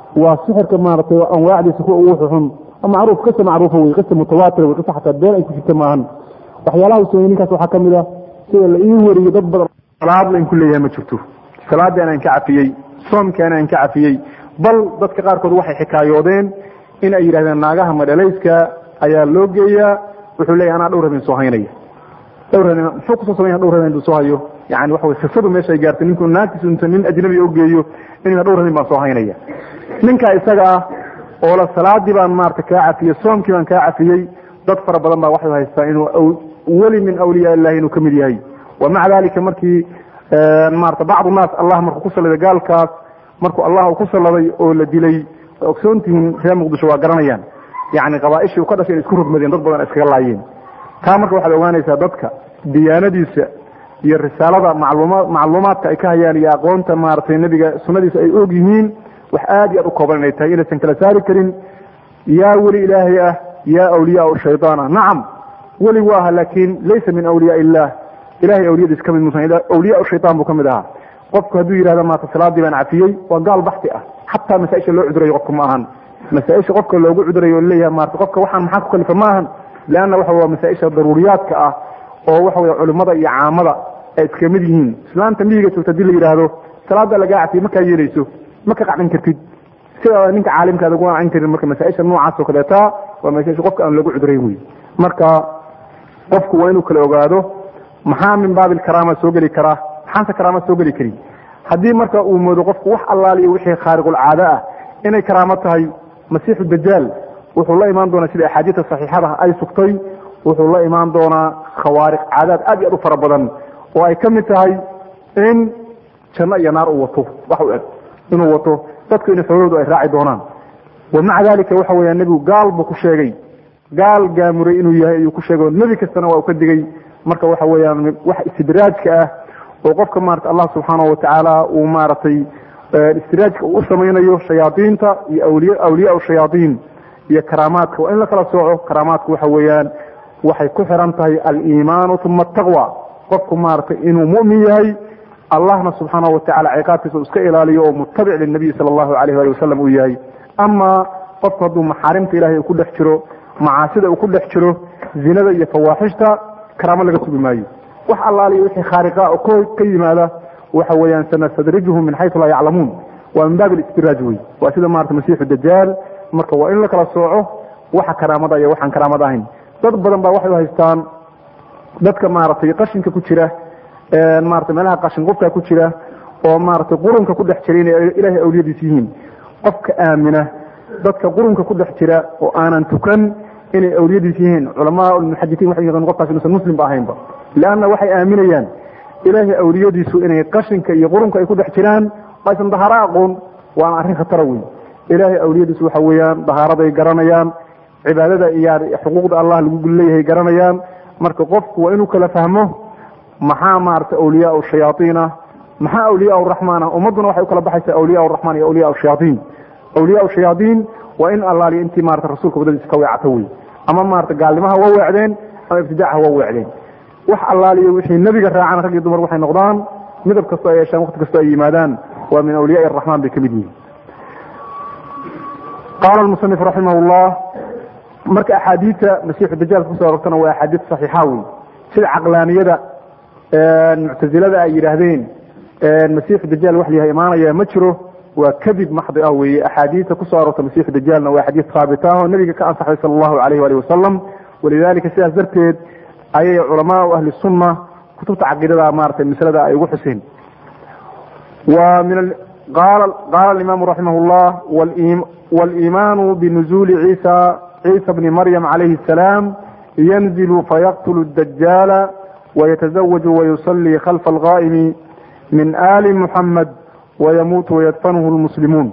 A: waa sixirka maaragtay anwaacdiisa kuwa ugu xun macruuf qisa macruufa wey qisa mutawaatir wey qisa xataa been ay ku jirta maahan waxyaalaha uu sameeyey ninkaas waxaa ka mid ah sida la ii wariyo dad badan salaad layn ku leeyahay ma jirto salaadii anaan ka cafiyey soomkii anaan ka cafiyey bal dadka qaarkood waxay xikaayoodeen in ay yidhahdeen naagaha madhalayska ayaa loo geeyaa wuxuu leeyahy anaa dhowr habeen soo haynaya dhowr habeen muxuu kusoo samaya dhowr habeen buu soo hayo yani waxa wey sifadu meesha ay gaartay ninku naagtiisu inta nin ajnabi u geeyo inuu dhowr habeen baan soo haynaya ninka isaga ah oo la salaadii baan maarata kaa cafiyey soomkii baan kaa cafiyey dad fara badan baa waxay haystaa inuu weli min awliyaa illahi inuu kamid yahay wa maca dalika markii maarata bacdu naas allah markuu ku salladay gaalkaas markuu allah ku salladay oo la dilay ogsoontihiin reer muqdisho waa garanayaan yani qabaaishii u ka dhashay in isku rogmadeen dad badan iskaga laayeen taa marka waxaad ogaanaysaa dadka diyaanadiisa iyo risaalada macluma macluumaadka ay ka hayaan iyo aqoonta maaragtay nebiga sunadiisa ay og yihiin wax aad iyo aad u kooban inay tahay inaysan kala saari karin yaa weli ilaahay ah yaa awliyaa shayaan ah nacam weli waa aha laakin laysa min awliyaa illah ilahay awliyadiis kamid musan awliyaa shayaan buu kamid ahaa qofku hadduu yihahda maata salaadii baan cafiyey waa gaal baxti ah xataa masaaisha loo cudurayo qofka ma ahan masaaisha qofka loogu cudurayo o leeyahay maarata qofka waxaan maxaa ku kalifa ma ahan leanna waxa waa masaaisha daruuriyaadka ah oo waxa wey culimada iyo caamada ay iska mid yihiin islaanta miyiga joogta hadii la yidhaahdo salaada lagaa cafiyey makaa yeelayso ma ka qacdin kartid sida ninka caalimkaada ugu qancin karin marka masaaisha noocaas oo kaleeta waa masaaisha qofka aan loogu cudurayn wey marka qofku waa inuu kala ogaado maxaa min baabil karaama soo geli karaa maxaanse karaama soo geli karin haddii marka uu moodo qofku wax allaaliyo wixii khaariqulcaado ah inay karaamo tahay masiixu dajaal wuxuu la imaan doonaa sida axaadiista saxiixada ay sugtay wuxuu la imaan doonaa khawaariq caadaad aad iyo aad u fara badan oo ay ka mid tahay in janno iyo naar uu wato wax u eg inuu wato dadku in xoolahoodu ay raaci doonaan wa maca dalika waxa weya nebigu gaal buu ku sheegay gaal gaamuray inuu yahay ayuu ku sheegay nebi kastana waa uu ka digay marka waxa weeyaan wax istidraajka ah oo qofka maarata allah subxaanahu watacaala uu maaragtay istidraajka uu u samaynayo shayaadiinta iyo awliy awliyaa shayaadiin iyo karaamaadka waa in la kala sooco karaamaadku waxa weeyaan waxay ku xiran tahay aliimaanu uma ataqwa qofku maaragtay inuu mu'min yahay allahna subxaanahu watacala ciqaabkiisa uu iska ilaaliyo oo mutabic linabiyi sala allahu alayh ali wasalam uu yahay ama qofku hadduu maxaarimta ilahay uu ku dhex jiro macaasida uu ku dhex jiro zinada iyo fawaaxishta karaamo laga sugi maayo wax allaaliyo wixii khaariqa oo ka yimaada waxa weeyaan sanastadrijuhum min xaysu laa yaclamuun waa min baab alistidraaj wey waa sida maarata masiixu dajaal marka waa in la kala sooco waxa karaamada iyo waxaan karaamada ahayn dad badan baa waxay haystaan dadka maaragtay qashinka ku jira maarata meelaha qashin qufka ku jira oo maaragtay qurunka ku dhex jira inay ilaahay awliyadiis yihiin qofka aamina dadka qurunka ku dhex jira oo aanan tukan inay awliyadiis yihiin culamaa muxaditiin waxay yaqaan qofkaas inuusan muslim ba ahaynba leanna waxay aaminayaan ilaahay awliyadiisu inay qashinka iyo qurunka ay ku dhex jiraan aysan dahaaro aqoon waana arrin khatara wey ilaahay awliyadiisu waxa weeyaan dahaaraday garanayaan cibaadada iyo xuquuqda allah lagu leeyahay garanayaan marka qofku waa inuu kala fahmo maxaa maarata awliyaa shayaaiin ah maxaa awliyaa raxmaan ah ummadduna waxay u kala baxaysaa awliyaa raxmaan iyo awliyaa shayaaiin awliyaa shayaaiin waa in allaaliyo intii maarata rasuulka wadadiisa ka weecato wey ama maarata gaalnimaha waa weecdeen ama ibtidaacaha waa weecdeen wax allaaliyo wixii nebiga raacaan rag iyo dumar waxay noqdaan midab kastoo ay yeeshaan waqti kastoo ay yimaadaan waa min awliyaa araxmaan bay ka mid yihiin qaala musanif raximah llah marka axaadiidta masiixu dajaalka kusoo arortana waa axaadiid saxiixa wey sida caqlaaniyada muctazilada ay yidhaahdeen masiixu dajaal wax layahay imaanaya ma jiro waa kadib maxdi ah weeye axaadiidta kusoo aroorta masiixu dajaalna waa xadiid haabit ah oo nabiga ka ansaxay sala allahu alayh wali wasalam walidalika sidaas darteed ayay culamaau ahli sunna kutubta caqiidada maratay maslada ay ugu xuseen wa min qaala imaamu raximah llah waliimaanu binuzuli ciisa ciisa bni maryam calayhi asalaam yanzilu fayaqtulu dajaala wayatazawaju wayusallii khalfa alqaa'imi min ali muxamed wayamuutu wayadfanuhu lmuslimuun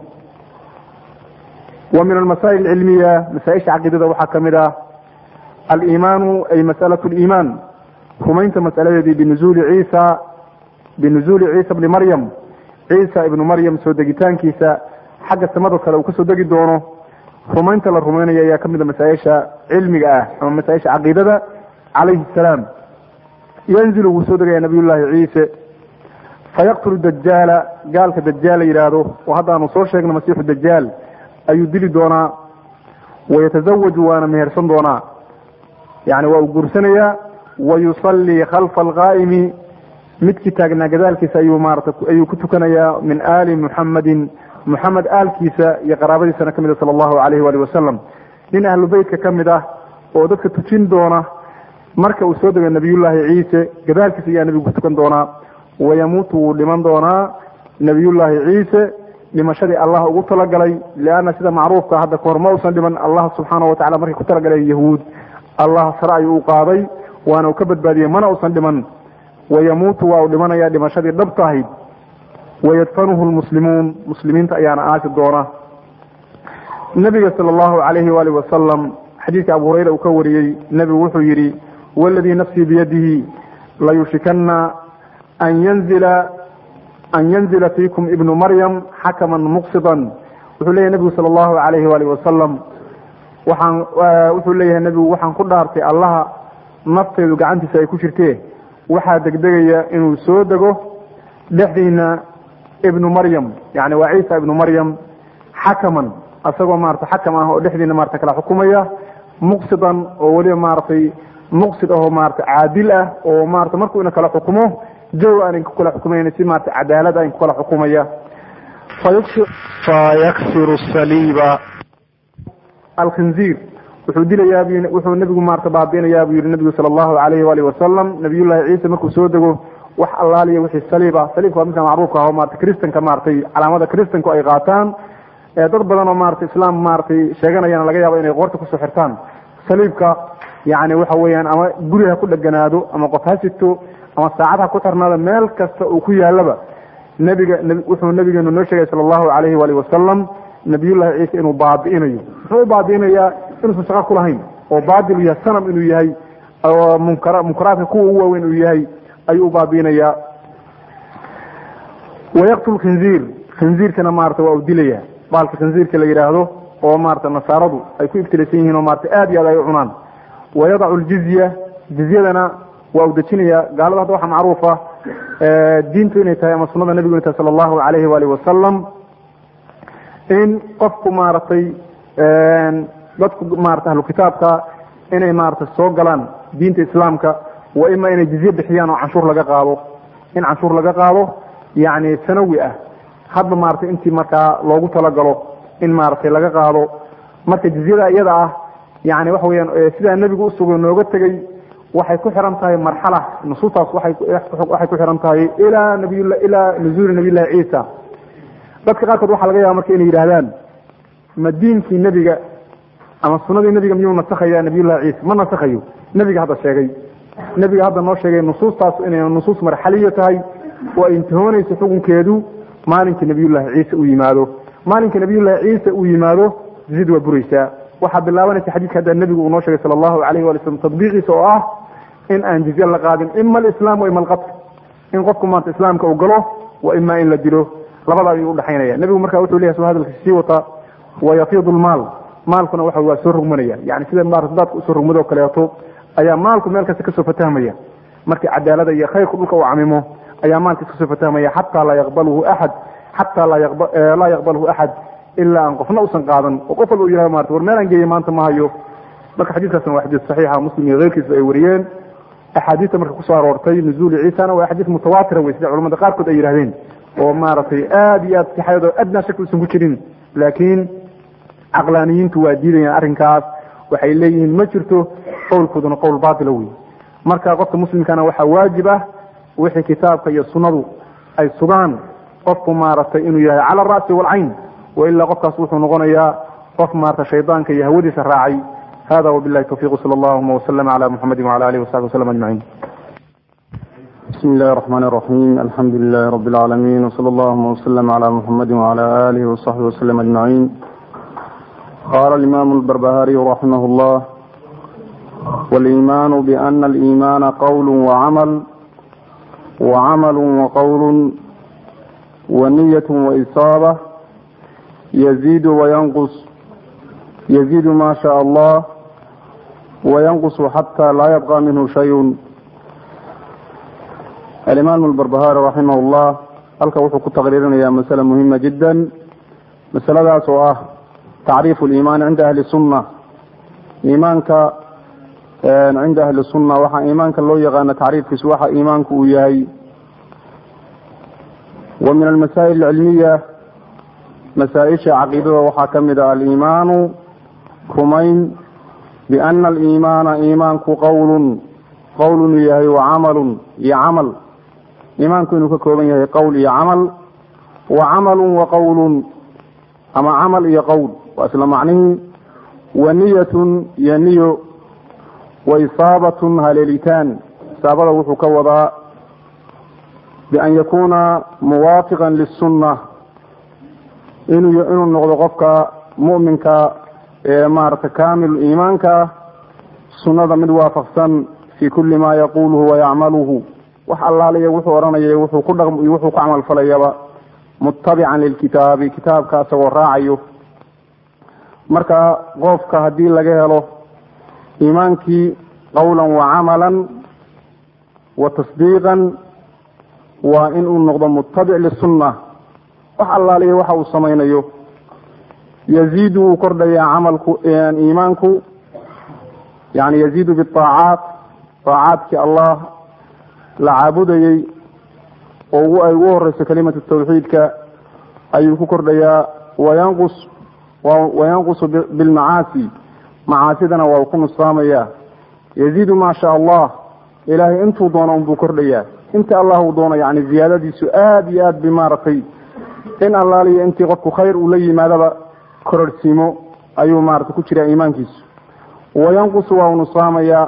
A: wa min almasaa'il alcilmiya masaaisha caqiidada waxaa ka mid ah aliimaanu ay mas'alaة اliimaan rumaynta mas'aladeedii binuzuuli ciisa binuzuuli ciisa bni maryam ciisa ibnu maryam soo degitaankiisa xagga samada kale uu kasoo degi doono rumaynta la rumaynaya ayaa kamid a masaaisha cilmiga ah ama masaaisha caqiidada calayhi الsalaam yanzilu wuu soo degaya nabiy llaahi ciise fayaqtulu dajaala gaalka dajaal la yidhaahdo oo hadda aanu soo sheegna masiixu dajaal ayuu dili doonaa wayatazawaju waana mehersan doonaa yani waa uu guursanayaa wayusallii khalfa alqaa'imi midkii taagnaa gadaalkiisa ayuu maarata ayuu ku tukanayaa min aali muxamadin muxamed aalkiisa iyo qaraabadiisana ka mid a sala allahu alayhi waali wasalam nin ahlu beytka ka mid ah oo dadka tujin doona marka uu soo dego nabiyullaahi ciise gadaalkiisa ayaa nebigu ku tukan doonaa wayamuutu wuu dhiman doonaa nabiyullaahi ciise dhimashadii allah ugu talagalay lianna sida macruufka hadda kahor ma usan dhiman allah subxaana watacala markay ku talagaleen yahuud allah sare ayuu u qaaday waana uu ka badbaadiyey mana usan dhiman wayamuutu waa uu dhimanayaa dhimashadii dhabta ahayd wayadfanuhu lmuslimuun muslimiinta ayaana aasi doona nabiga sala allahu calayhi waali wasalam xadiidka abu hurayra uu ka wariyey nebigu wuxuu yidhi waladii nafsii biyadihi layushikana an yanzila an yanzila fiikum ibnu maryam xakaman muqsidan wuxuu leeyahy nebigu sala allahu calayhi waali wasalam waxaan wuxuu leeyahay nebigu waxaan ku dhaartay allaha nafteedu gacantiisa ay ku jirtee waxaa degdegaya inuu soo dego dhexdiina ibnu maryam yani waa ciisa ibnu maryam xakaman asagoo maarata xakam ah oo dhexdiina maarata kala xukumaya muqsidan oo weliba maaragtay muqsid ahoo maarata caadil ah oo maarata markuu ina kala xukumo jaw aan ku kala xukumayn si maarata cadaalad aan ku kala xukumaya fayaksiru saliiba alkhinziir wuxuu dilayaa wuxuu nebigu maarata baabiinayaa buu yihi nebigu sala allahu calayhi waalihi wasalam nabiyullahi ciise markuu soo dego wax allaaliya wixii saliib ah saliibka waa midka macruufka ah oo maarata kristanka maaratay calaamada kristanku ay qaataan dad badan oo maarata islaam maaratay sheeganayana laga yaabo inay qoorta kusoo xirtaan saliibka yani waxa weeyaan ama guri ha ku dheganaado ama qof ha sito ama saacad ha ku xirnaado meel kasta uu ku yaalaba nebiga wuxuu nabigeenu noo sheegay sala allahu calayhi waalihi wasalam nabiyullahi ciise inuu baabi'inayo muxuu u baabi'inayaa inuusan shaqo ku lahayn oo baadil yahay sanam inuu yahay oo munkara munkaraadka kuwa ugu waaweyn uu yahay ayuu u baabi'inayaa wayaqtul khinziir khinziirkana maarata waa uu dilaya baalka khinziirka la yidhaahdo oo maarata nasaaradu ay ku ibtilaysan yihiin oo maarata aad iyo aad ay u cunaan wayadacu ljizya jizyadana waa uu dejinaya gaalada hadda waxaa macruufa diintu inay tahay ama sunada nebigu inay tahay sala allahu calayhi waalihi wasalam in qofku maaragtay dadku maarata ahlu kitaabka inay maarata soo galaan diinta islaamka wa ima inay jizye bixiyaan oo canshuur laga qaado in canshuur laga qaado yani sanawi ah hadba maarata intii markaa loogu talagalo in maaragtay laga qaado marka jizyada iyada ah yani waxa weyaan sidaa nebigu usugo nooga tegey waxay ku xiran tahay marxala nusuustaas waay waxay ku xiran tahay ilaa nabiy ilaa nuzuuli nabiyllahi ciisa dadka qaarkood waxaa laga yaaba marka inay yidhahdaan ma diinkii nebiga ama sunadii nebiga miyuu nasakhaya nabiyullahi ciisa ma nasakhayo nebiga hadda sheegay nebiga hadda noo sheegay nusuustaas inay nusuus marxaliya tahay oo ay intihoonayso xukunkeedu maalinkii nabiyullahi ciise uu yimaado maalinka nabiyullahi ciise uu yimaado jizid waa buraysaa waxaa bilaabanaysa xadiidka hadda nebigu uu noo sheegay sala allahu calayhi wali slam tadbiiqiisa oo ah in aan jizye la qaadin ima alislaam wa ima alqatl in qofku maanta islaamka uu galo wa ima in la dilo labada ayuu udhexaynaya nebigu marka wuxuu leyahay soo hadalka sii wata wayafiidu lmaal maalkuna waxa waa soo rogmanaya yani sida maarata daadka usoo rogmado kaleeto ayaa maalku meel kasta kasoo fatahmaya markii cadaalada iyo khayrku dhulka uu camimo ayaa maalkiis kasoo fatahmaya xataa laa yaqbalhu axad xataa laa yaqbalhu axad ilaa aan qofna usan qaadan oo qof walba u yihah marata war meelaan geeye maanta ma hayo marka xadiiskaasna waa xadiis saxiixa muslim iyo keyrkiisa ay wariyeen axaadiista marka kusoo aroortay nuzuuli ciisana waa axaadiis mutawaatira wey sida culamada qaarkood ay yidhahdeen oo maaragtay aad iyo aad sixayado adnaa shaki usan ku jirin laakiin caqlaaniyiintu waa diidayaan arrinkaas waxay leeyihiin ma jirto qowlkooduna qowl baatila wey marka qofka muslimkana waxaa waajib ah wixii kitaabka iyo sunnadu ay sugaan qofku maaragtay inuu yahay cala ara'si waalcayn wailaa qofkaas wuxuu noqonayaa qof maarata shaydaanka iyo hawadiisa raacay hada wabilahi tawfiq sala allahuma waslama cala muxamadi wala alihi wasaxbi waslm ajmaciin
B: بسم الله الرحمن الرحيم الحمد لله رب العالمين وصلى اللهم وسلم على محمد وعلى آله وصحبه وسلم أجمعين قال الإمام البربهاري رحمه الله والإيمان بأن الإيمان قول وعمل وعمل وقول ونية وإصابة يزيد وينقص يزيد ما شاء الله وينقص حتى لا يبقى منه شيء الإمام البربهاري رحمه الله halka wuxuu ku taqriirinayaa masale muhima jiddan masaladaas oo ah tacriifu liimaani cinda ahli sunna iimaanka cinda ahli sunna waxaa iimaanka loo yaqaana tacriifkiisu waxa iimaanku uu yahay wa min almasaa'il alcilmiya masaa-isha caqiidada waxaa ka mid ah aliimaanu rumayn biana aliimaana iimaanku qowlun qowl inuu yahay wa camalun iyo camal iimaanku inuu ka kooban yahay qowl iyo camal wa camalun wa qowlun ama camal iyo qowl waa isla macnihii wa niyatun iyo niyo wa isaabatun haleelitaan isaabada wuxuu ka wadaa bian yakuuna muwaafiqan lisunna inuu inuu noqdo qofka mu'minka ee maarata kaamil iimaanka sunnada mid waafaqsan fi kuli ma yaquluhu wayacmaluhu wax allaaliya wuxuu odhanaya wuxuu ku dhaqm iyo wuxuu ku camal falayaba mutabican lilkitaabi kitaabka isagoo raacayo marka qofka haddii laga helo iimaankii qowlan wa camalan wa tasdiiqan waa inuu noqdo mutabic lisunna wax allaaliya waxa uu samaynayo yaziidu wuu kordhayaa camalku iimaanku yani yaziidu biaacaat aacaadkii allah la caabudayey oo ay ugu horeyso kalimatu tawxiidka ayuu ku kordhayaa wayanqus wayanqusu bilmacaasi macaasidana waa uu ku nusaamaya yaziidu maa sha allah ilaahay intuu doono unbuu kordhayaa inta allah uu doono yani ziyaadadiisu aada iyo aad bay maaragtay in allaaliyo intii qofku khayr uu la yimaadaba kororhsiimo ayuu maarata ku jiraa iimaankiisu wayanqusu waa uu nusaamayaa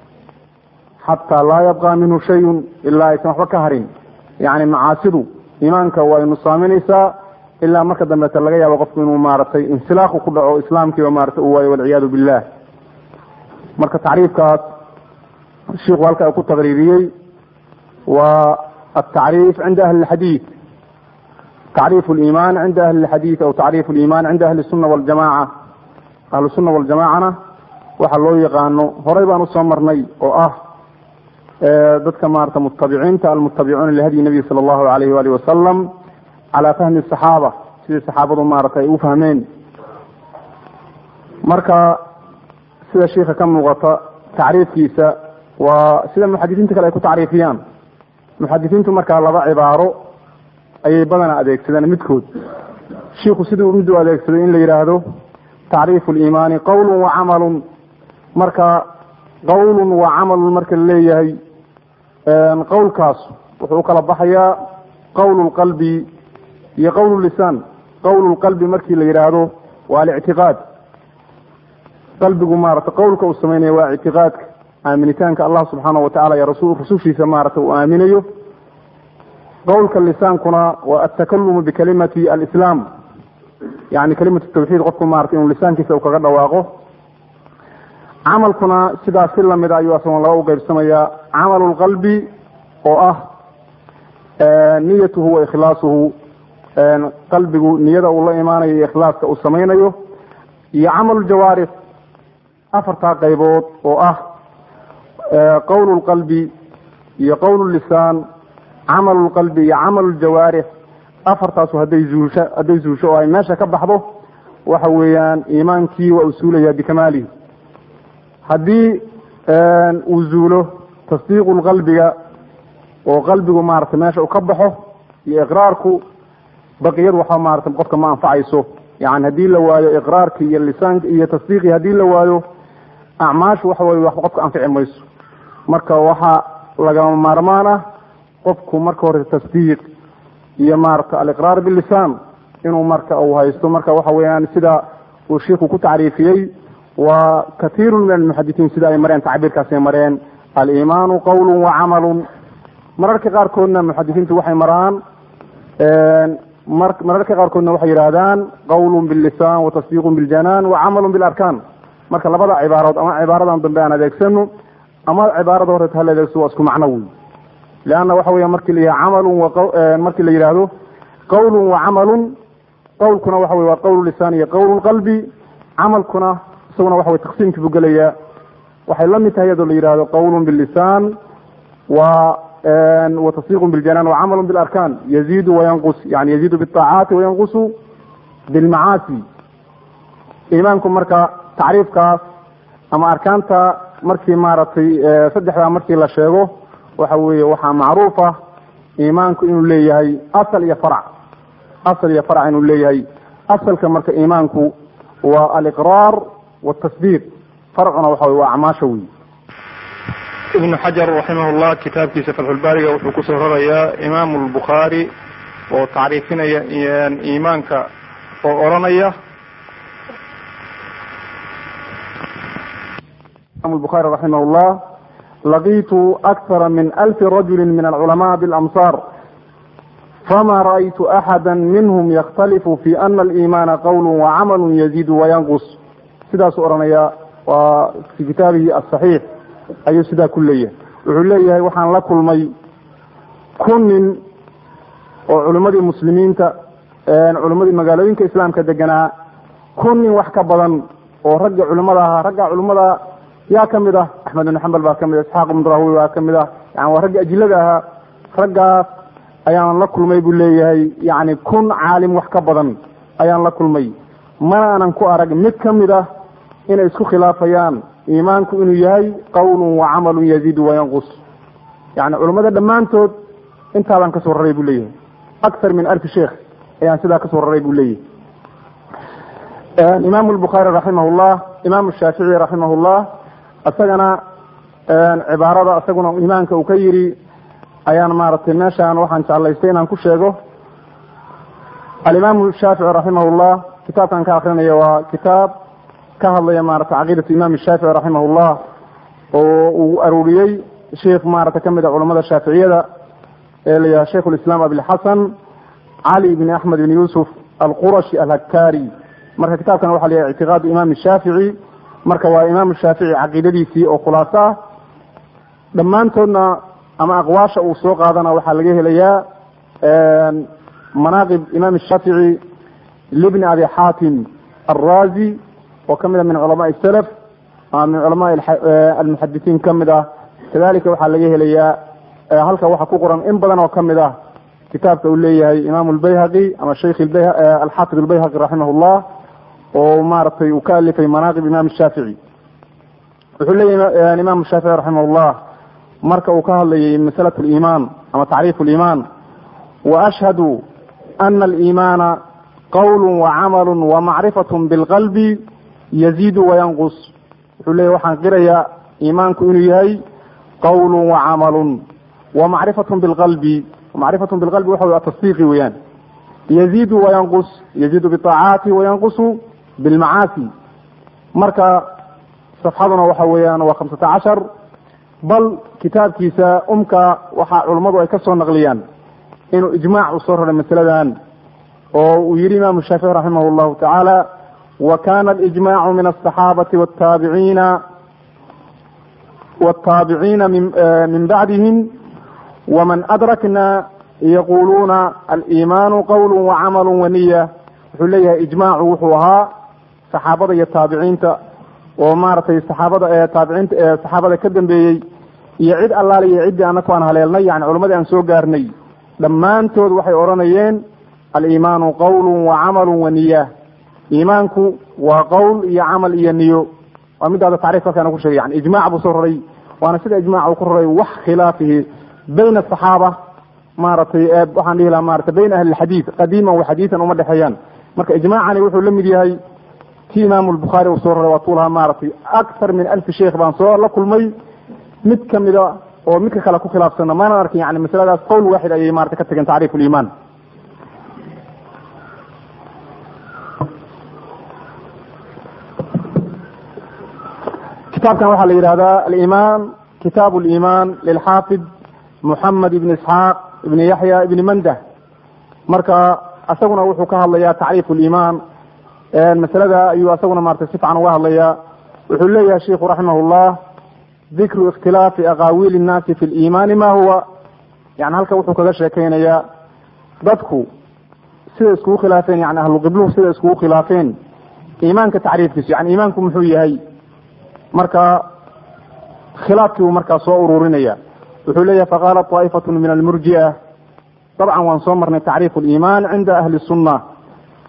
B: xataa laa yabqa minhu shayun ilaa aysan waxba ka harin yani macaasidu iimaanka way nusaaminaysaa ilaa marka dambeeta laga yaabo qofku inuu maaragtay insilaaqu ku dhaco islaamkiiba maarata uu waayo walciyaadu billah marka tacriifkaas shiiku halka ku taqriiriyey waa atacriif cinda ahli lxadiid tacriif liimaan cinda ahli lxadiid aw tacriif liimaan cinda ahli sunna waljamaca ahlu sunna waljamacana waxa loo yaqaano horey baan usoo marnay oo ah dadka maarata mutabiciinta almutabicuuna lihadyi nabiy sala allahu alayh wali wasalam calaa fahmi saxaaba sidii saxaabadu maarata ay u fahmeen marka sida shiika ka muuqata tacriifkiisa waa sida muxadisiinta kale ay ku tacriifiyaan muxadisiintu markaa laba cibaaro ayay badanaa adeegsadeen midkood shiiku siduu mid u adeegsaday in la yidhaahdo tacriifu liimaani qowlun wa camalun marka qowlun wa camalun marka la leeyahay qowlkaas wuxuu u kala baxayaa qowlu lqalbi iyo qowlu lisaan qowlu lqalbi markii la yidhaahdo waa alictiqaad qalbigu maarata qowlka uu sameynaya waa ictiqaadka aaminitaanka allah subxaana watacala iyo rasul rusushiisa maarata uu aaminayo qowlka lisaankuna waa altakalumu bikalimati alislaam yani kalimatu tawxiid qofku maarata inuu lisaankiisa uu kaga dhawaaqo camalkuna sidaas si lamid a ayuu asagoon laba u qeybsamayaa camalu lqalbi oo ah niyatuhu wa ikhlaasuhu qalbigu niyada uu la imaanayo iyo ikhlaaska uu samaynayo iyo camalu ljawaarix afartaa qaybood oo ah qowlu lqalbi iyo qowlu lisaan camalu lqalbi iyo camalu ljawaarix afartaasu hadday zuusho hadday zuusho oo ay meesha ka baxdo waxa weeyaan iimaankii waa uu suulaya bikamaalihi haddii uu zuulo tasdiiqu qalbiga oo qalbigu maarata meesha uu ka baxo iyo iqraarku baqiyad waxa maarata qofka ma anfacayso yani haddii la waayo iqraarki iyo lisaanki iyo tasdiiqi haddii la waayo acmaashu waxa weye waxba qofka anfici mayso marka waxaa lagama maarmaan ah qofku marka hore tasdiiq iyo maarata aliqraar bilisaan inuu marka uu haysto marka waxa weeyaan sida uu shiiku ku tacriifiyey waa katiiru min almuxadisiin sida ay mareen tacbiirkaasay mareen aliimaanu qowlu wa camalun mararka qaarkoodna muxadisiintu waxay maraan mararka qaarkoodna waxay yidhaahdaan qowlun billisaan watasdiiqun biljanaan wa camalun bilarkaan marka labada cibaarood ama cibaaradan dambe aan adeegsano ama cibaarada horeeta hala adeegso waa isku macno wey leanna waxa weya markii la yidhaha camalun markii la yidhaahdo qowlun wa camalun qowlkuna waxa wey waa qowlu lisaan iyo qowlu qalbi camalkuna isaguna waxa wey taqsiimkii buu gelayaa waxay la mid tahay iyadoo la yidhahdo qowlun billisaan wa watasdiiqun biljanaan wacamalu bilarkaan yaziidu wayanqus yani yaziidu biaacaati wayanqusu bilmacaasi
A: iimaanku marka tacriifkaas ama arkaanta markii maaragtay saddexdaa markii la sheego waxa weeye waxaa macruuf ah iimaanku inuu leeyahay asal iyo farc asal iyo farc inuu leeyahay asalka marka iimaanku waa aliqraar wاtasdiiq farcuna waxa wey waa acmaasha wey
B: ibnu xajar raximahullah kitaabkiisa fatxulbaariga wuxuu kusoo rarayaa imaamu lbukhaari oo tacriifinaya iimaanka oo odhanaya
A: imam الbخarي رaحimh الlah laqitu أkثara min أlfi rajuli min الcلamaء bاlamصاr fama raأytu أxada minhm ykhtalifu fi ana الإimana qowl وcamalu yazid وyanqus sidaasuu odhanaya waa fi kitaabihi aلصaxiix ayuu sidaa ku leeyahay wuxuu leeyahay waxaan la kulmay kun nin oo culimmadii muslimiinta culimmadii magaalooyinka islaamka deganaa kun nin wax ka badan oo ragga culimada ahaa ragga culimada yaa ka mid ah axmed ibn xambal baa ka mid ah isxaaq ibn rahwi baa ka mid ah yani waa ragga ajilada ahaa raggaas ayaan la kulmay buu leeyahay yani kun caalim wax ka badan ayaan la kulmay mana aanan ku arag mid ka mid ah inay isku khilaafayaan iimaanku inuu yahay qawlun wa camalun yaziidu wayanqus yani culimmada dhammaantood intaabaan kasoo raray buu leeyahay akthar min alfi sheekh ayaan sidaa kasoo raray buu leeyahay imaamu lbukhaari raximah llah imaamu shaafici raximah llah isagana cibaarada isaguna imaanka uu ka yidhi ayaan maaragtay meeshaan waxaan jeclaystay inaan ku sheego alimaamu shaafici raximah llah kitaabkan ka akrinaya waa kitaab ka hadlaya maarata caqiidatu imaam shaafici raximah llah oo uu aruuriyey sheikh maarata kamid a culamada shaaficiyada ee la yidhaha shaykh lislaam abilxasan cali bn axmed bn yuusuf alqurashi alhakari marka kitaabkan waxa la yahay ictiqaadu imaam shaafici marka waa imaam shaafici caqiidadiisii oo khulaaso ah dhammaantoodna ama aqwaasha uu soo qaadana waxaa laga helayaa manaaqib imaam shaafici libni abi xaatim alrazi oo kamid a min culamaai salaf ama min culamaai almuxadisiin kamid ah kadalika waxaa laga helayaa halka waxaa ku qoran in badan oo kamid ah kitaabka uu leeyahay imam lbayhaqi ama sheikh alxaafid albayhaqi raximah llah oo maaragtay uu ka alifay manaaqib imam shaafici wuxuu leeyahay imam shaafici raximah llah marka uu ka hadlayay masalat liimaan ama tacriif liimaan waashhadu ana aliimaana qawlu wacamalu wamacrifat bilqalbi yaziidu wayanqus wuxuu leeyahy waxaan qirayaa iimaanku inuu yahay qawlu wacamalun wamacrifat bilqalbi macrifat bilqalbi waxa wey atasdiiqi weeyaan yaziidu wayanqus yaziidu biaacaati wayanqusu bilmacaasi marka safxaduna waxa weeyaan waa khamsata cashar bal kitaabkiisa umka waxaa culummadu ay ka soo naqliyaan inuu ijmaac u soo raray masaladan oo uu yihi imaamu shaafici raximah llahu tacaala wa kana alijmacu min asaxaabati wataabiciina wataabiciina min bacdihim wman adrakna yaquluuna aliimaanu qawlu wacamalu waniya wuxuu leeyahay ijmaacu wuxuu ahaa saxaabada iyo taabiciinta oo maaragtay saxaabada taabiciinta saxaabada ka dambeeyey iyo cid allaale iyo ciddii anaku aan haleelnay yani culammadii aan soo gaarnay dhammaantood waxay odhanayeen aliimaanu qawlu wacamalu waniya iimaanku waa qowl iyo camal iyo niyo waa midaada tacriif halkaan ku sheegay yani ijmac buu soo raray waana sida ijmac uu ku raray wax khilaafihi bayn asaxaaba maaragtay waxaan dhihi lahaa maarata bayn ahli lxadiid qadiiman wa xadiidan uma dhexeeyaan marka ijmaacani wuxuu la mid yahay ti imaamu lbukhaari uu soo raray waa tuu lahaa maaragtay akthar min alfi sheikh baan soo la kulmay mid kamida oo midka kale ku khilaafsana maanan arkin yani masaladaas qowl waaxid ayay marata ka tageen tacriif liimaan kitaabkan waxaa la yidhahdaa alimaan kitaab limaan lilxaafid muxamed ibn isxaaq ibn yaxya ibn mandah marka isaguna wuxuu ka hadlayaa tacriif limaan masalada ayuu isaguna maratay si fican uga hadlaya wuxuu leeyahay shiku raximah llah dikru ikhtilaafi aqaawiil innaasi fi liimaani ma huwa yani halka wuxuu kaga sheekeynayaa dadku sida iskugu khilaafeen yani ahluqibluhu sida iskugu khilaafeen iimaanka tacriifkiisu yani iimaanku muxuu yahay marka khilaafkii buu markaa soo ururinaya wuxuu leeyahay faqaala طaa'ifatu min almurji'a dabcan waan soo marnay tacriif liimaan cinda ahli sunna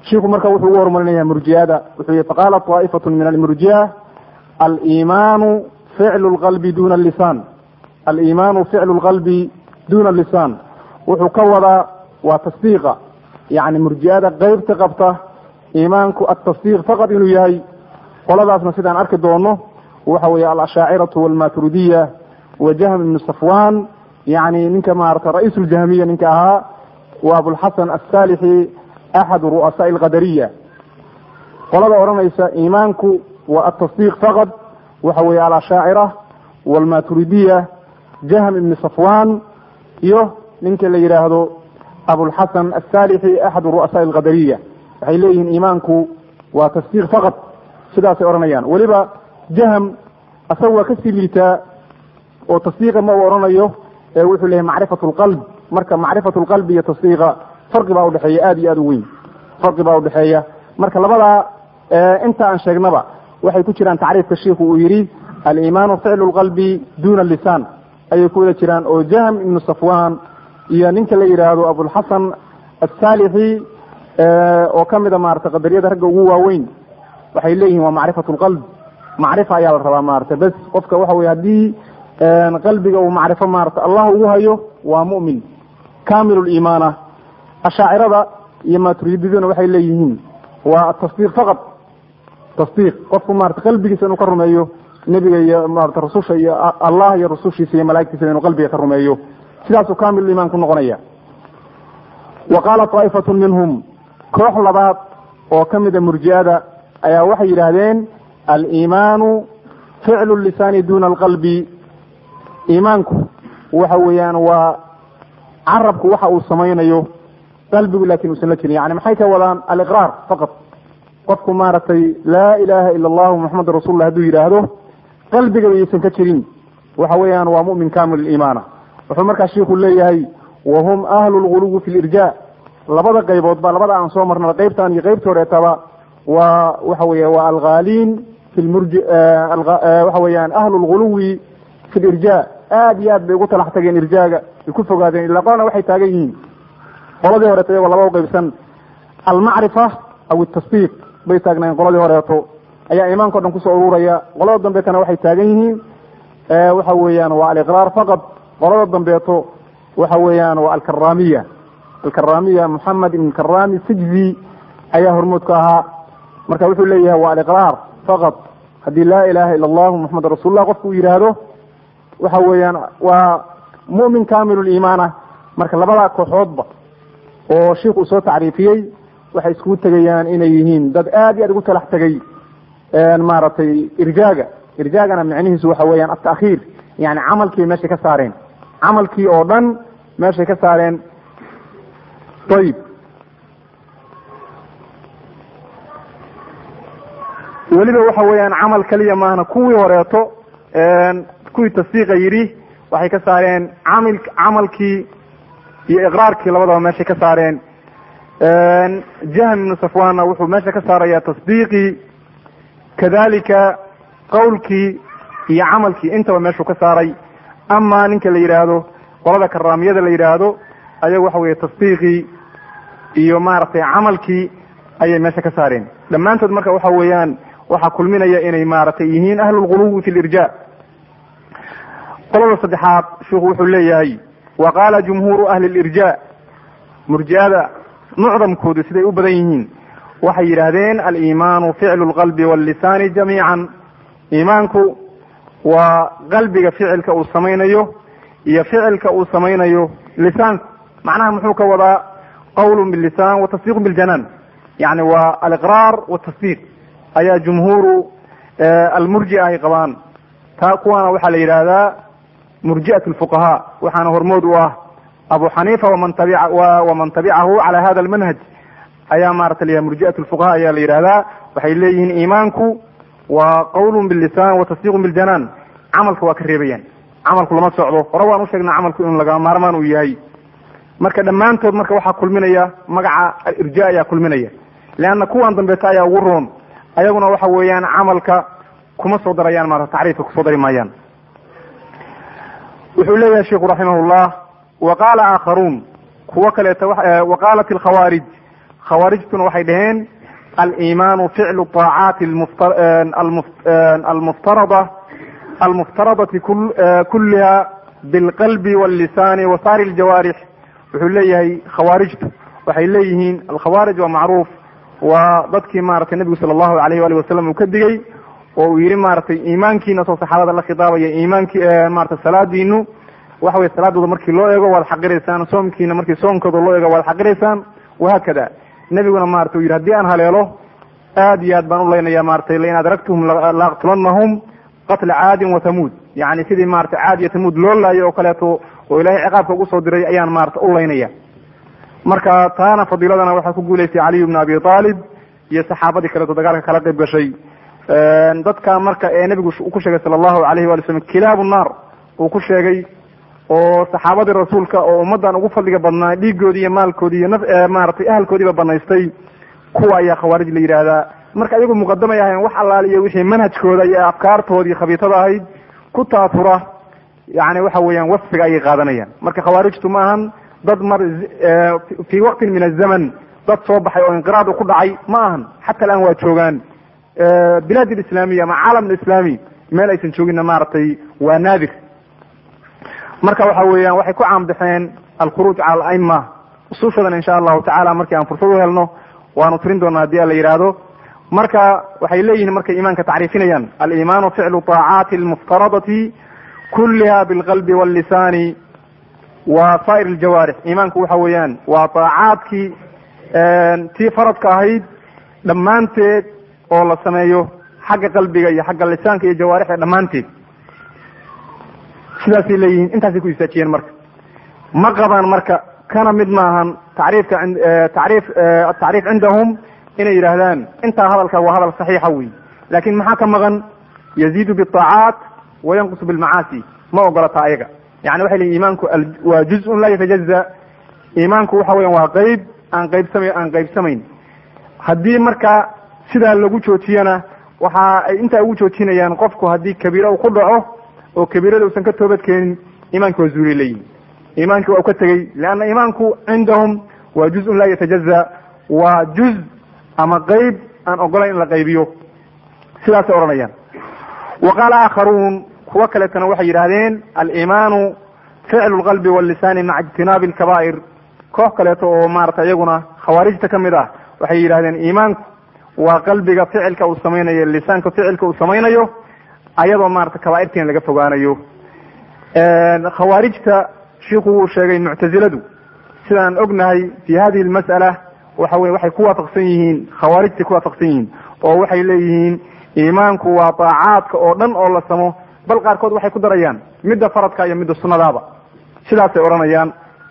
A: shiku marka wuxuu ugu horumarinaya murjiyada wuxuu yihi faqaala طaa'ifatu min almurjiya alimaanu ficlu lqalbi duna lisan alimaanu ficlu lqalbi duna lisan wuxuu ka wadaa waa tasdiiqa yani murjiyada qeybta qabta iimaanku atasdiiq faqad inuu yahay qoladaasna sidaan arki doono waxa weeye alashaaciratu walmaturidiya wa jahm ibnu safwan yani ninka maarata ra-iisu ljahmiya ninka ahaa wa abulxasan asaalixi axadu ru'asaai alqadariya qolada odhanaysa iimaanku waa atasdiiq faqad waxa weeye alashaacira walmaturidiya jahm ibni safwan iyo ninka la yidhaahdo abulxasan asaalixi axadu ru'asaai alqadariya waxay leeyihiin iimaanku waa tasdiiq faqad sidaasay odhanayaan weliba jahm asaga waa kasii liitaa oo tasdiiqa ma uu odhanayo ee wuxuu leeyahy macrifatu lqalb marka macrifatu lqalbi iyo tasdiiqa farqi baa udhexeeya aada iyo aada u weyn farqi baa udhexeeya marka labadaa inta aan sheegnaba waxay ku jiraan tacriifka shiiku uu yidhi aliimaanu ficlu lqalbi duna lisan ayay ku wada jiraan oo jahm ibnu safwan iyo ninka la yidhaahdo abulxasan asaalixi oo kamida maarata qadariyada ragga ugu waaweyn waxay leeyihin waa macrifatu lqalb macrifa ayaa la rabaa maarata bes qofka waxa weye haddii qalbiga uu macrifo maarata allah ugu hayo waa mu'min kamil liimaana ashaacirada iyo maturididuna waxay leeyihiin waa tasdiiq faqad tasdiiq qofku maarata qalbigiisa inuu ka rumeeyo nebiga iyo maarata rasusha iyo allah iyo rasushiisa iyo malaigtiisa inuu qalbiga ka rumeeyo sidaasuu kamil iimaan ku noqonaya wa qaala طaa'ifatu minhum koox labaad oo ka mida murji'ada ayaa waxay yidhaahdeen aliimaanu ficlu lisaani duna alqalbi iimaanku waxa weeyaan waa carabku waxa uu samaynayo qalbigu lakin uusan la jirin yani maxay ka wadaan aliqraar faqad qofku maaragtay laa ilaha ila allahu muxamadu rasulullah hadduu yidhaahdo qalbigaba yaysan ka jirin waxa weeyaan waa mu'min kamil iimaana wuxuu markaa shiiku leeyahay wahum ahlu lguluwi fi lirja labada qayboodba labada aan soo marnaba qaybtan iyo qaybta horeetaba waa waxa weeye waa alghaaliin fi lmurji waxa weeyaan ahlu lguluwi fi lirja aad iyo aad bay ugu talax tageen irjaaga ay ku fogaadeen ila qolana waxay taagan yihiin qoladii horeeto iyagoo laba uqaybsan almacrifa aw itasdiiq bay taagnaayeen qoladii horeeto ayaa iimaanka o dhan kusoo ururaya qolada dambeetana waxay taagan yihiin waxa weeyaan waa aliqraar faqad qolada dambeeto waxa weeyaan waa alkaramiya alkaramiya moxamed ibn karami sijzi ayaa hormood ka ahaa marka wuxuu leeyahay waa aliqraar faqad haddii laa ilaha ila allahu muxamed rasuulullah qofku uu yidhaahdo waxa weeyaan waa mu'min kamil liimaana marka labadaa kooxoodba oo sheikh uu soo tacriifiyey waxay iskugu tegayaan inay yihiin dad aad iyo aad ugu talax tegay maaragtay irjaaga irjaagana micnihiisu waxa weeyaan atakhiir yani camalkii meeshay ka saareen camalkii oo dhan meeshay ka saareen ayib weliba waxa weeyaan camal keliya maahna kuwii horeeto kuwii tasdiiqa yidhi waxay ka saareen camil camalkii iyo iqraarkii labadaba meeshay ka saareen jahm ibnu safwanna wuxuu meesha ka saaraya tasdiiqii kadalika qawlkii iyo camalkii intaba meeshuu ka saaray ama ninka la yidhaahdo qolada karaamiyada la yidhaahdo ayagu waxa weye tasdiiqii iyo maaragtay camalkii ayay meesha ka saareen dhammaantood marka waxa weeyaan waxaa kulminaya inay maaragtay yihiin ahlulguluwi fi lirja qolada saddexaad sheikhu wuxuu leeyahay wa qaala jumhuuru ahli lirja murji'ada mucdamkoodu siday u badan yihiin waxay yidhaahdeen aliimaanu ficlu lqalbi wallisaani jamiican iimaanku waa qalbiga ficilka uu samaynayo iyo ficilka uu samaynayo lisaanku macnaha muxuu ka wadaa qawlun billisaan wa tasdiiqun biljanaan yani waa aliqraar watasdiiq ayaa jumhuuru almurjia ay qabaan taa kuwaana waxaa la yidhaahdaa murji'at lfuqahaa waxaana hormood u ah abu xaniifa waman tabica waman tabicahu cala hada almanhaj ayaa maarata layahay murji'at lfuqaha ayaa la yidhahdaa waxay leeyihiin iimaanku waa qawlun billisaan wa tasdiiqun biljanaan camalka waa ka reebayaan camalku lama socdo hore waan usheegnaa camalku inuu laga maarmaan uu yahay marka dhammaantood marka waxaa kulminaya magaca alirja ayaa kulminaya leanna kuwan dambeeta ayaa ugu roon ayaguna waxa weeyaan camalka kuma soo darayaan maarata tacriifka kusoo dari maayaan wuxuu leeyahay sheikhu raximah llah wa qaala aakharuun kuwo kaleeta wa qaalat alkhawaarij khawaarijtuna waxay dhaheen aliimaanu ficlu طaacaati almuftarada almuftaradati kulliha bilqalbi wاllisaani wa saari ljawaarix wuxuu leeyahay khawaarijtu waxay leeyihiin alkhawaarij waa macruuf waa dadkii maratay nebigu sala allahu alayh wali wasalam uu ka digay oo uu yihi maratay iimaankiina soo saxaabada la khitaabaya iimaankii maratay salaadiinu waxa wey salaadooda markii loo eego waad xaqiraysaan soomkiina markii soomkooda loo eego waad xaqiraysaan wahaakada nebiguna maratay u yidhi hadii aan haleelo aad iyo aad baan u leynaya maratay lain adragtuhum laaqtulanahum qatla caadin wa tamuud yani sidii maratay caad iyo tamuud loo laayo oo kaleeto oo ilahay ciqaabka ugu soo diray ayaan maratay u leynaya marka taana fadiiladana waxaa ku guulaystay caliy bna abi aalib iyo saxaabadii kaleeto dagaalka kala qayb gashay dadka marka ee nebigu ku sheegay sala allahu alayhi wali slam kilaabu naar uu ku sheegay oo saxaabadii rasuulka oo ummaddan ugu fadliga badnaa dhiigoodii iyo maalkoodii iyo maratay ahalkoodiiba banaystay kuwa ayaa khawaarij la yidhaahdaa marka iyagu muqadamay ahayn wax allaal iyo wixii manhajkooda iyo afkaartoodii khabiitada ahayd ku taatura yani waxa weeyaan wasfiga ayay qaadanayaan marka khawaarijtu ma ahan dad mar fii waqtin min azaman dad soo baxay oo inqiraad ku dhacay ma ahan xata alaan waa joogaan bilaad alislaamiya ama caalam alislaami meel aysan jooginna maaragtay waa naadir marka waxa weeyaan waxay ku caambaxeen alkhuruuj cala alaima usuushadan insha allahu tacala markii aan fursad u helno waanu tirin doonaa hadii a la yidhaahdo marka waxay leeyihiin markay iimaanka tacriifinayaan aliimaanu ficlu طaacaati almuftaradati kulliha bilqalbi wاllisaani wa saa'ir aljawaarix iimaanku waxa weeyaan waa طaacaadkii tii faradka ahayd dhammaanteed oo la sameeyo xagga qalbiga iyo xagga lisaanka iyo jawaarixda dhammaanteed sidaasay leeyihiin intaasay ku istaajiyeen marka ma qabaan marka kana mid maahan tacriifka tacriif atacriif cindahum inay yidhaahdaan intaa hadalka waa hadal saxiixa wey laakin maxaa ka maqan yaziidu biطaacaat wayanqusu bilmacaasi ma ogolata ayaga yani waxay leeyihin iimaanku waa juz-un laa yatajaza iimaanku waxa weyan waa qeyb aan qaybsama aan qaybsamayn haddii marka sidaa lagu joojiyana waxa ay intaa ugu joojinayaan qofku haddii kabiira uu ku dhaco oo kabiirada uusan ka toobad keenin iimaanki waa zuulay leeyihin iimaankii waa u ka tegey leanna iimaanku cindahum waa juz-un laa yatajaza waa juz ama qeyb aan ogolayn in la qaybiyo sidaasay odhanayaan wa qaala aakharuun kuwo kaleetana waxay yidhahdeen aliimaanu ficlu lqalbi wallisaani maca ijtinaabi alkabaa'ir koox kaleeto oo maarata iyaguna khawaarijta ka mid ah waxay yidhahdeen iimaanku waa qalbiga ficilka uu samaynayo lisaanka ficilka uu samaynayo ayadoo maarata kabaairtiina laga fogaanayo khawaarijta shiku wuu sheegay muctaziladu sidaan ognahay fi hadihi lmas'ala waxa weye waxay ku waafaqsan yihiin khawaarijtay ku waafaqsan yihiin oo waxay leeyihiin iimaanku waa daacaadka oo dhan oo la samo bal qaarkood waxay ku darayaan midda faradka iyo midda sunnadaaba sidaasay odhanayaan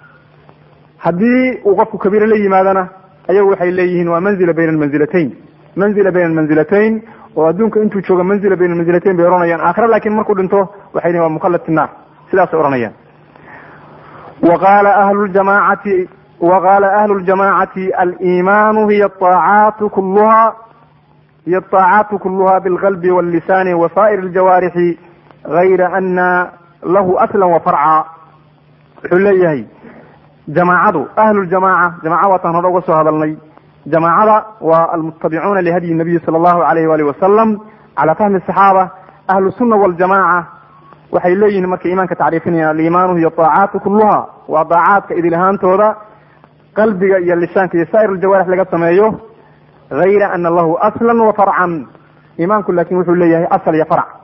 A: haddii uu qofku kabiira la yimaadana ayagu waxay leeyihiin waa manzila bayna almanzilatayn manzila bayna almanzilatayn oo adduunka intuu jooga manzila bayna almanzilatayn bay odhanayaan aakhira laakin markuu dhinto waxay lehin waa mukhallad fi naar sidaasay odhanayaan wa qaala ahlu ljamaacati wa qaala ahlu ljamaacati aliimaanu hiya aacaatu kulluha hiy الطاacaaت kulha bاlqلb والlisani وsائر الjawaarixi غayra ana lahu asla وfarca wuxuu leeyahay jamaacadu ahlu ljamaca jamaca waataan hore uga soo hadalnay jamaacada waa almutabicuuna lihadyi الnabiyi salى الlahu alayh wali wasalam calى fahmi الصaxaaba ahlu الsuna wاljamaca waxay leeyihin markay iimaanka tacriifinayaan aliimaanu hiy طaacaatu kuluha waa daacaadka idil ahaantooda qalbiga iyo lisaanka iyo sa'ir اljawaarix laga sameeyo غayra ana lahu asla وfarcan iimaanku lakin wuxuu leeyahay asl iyo farc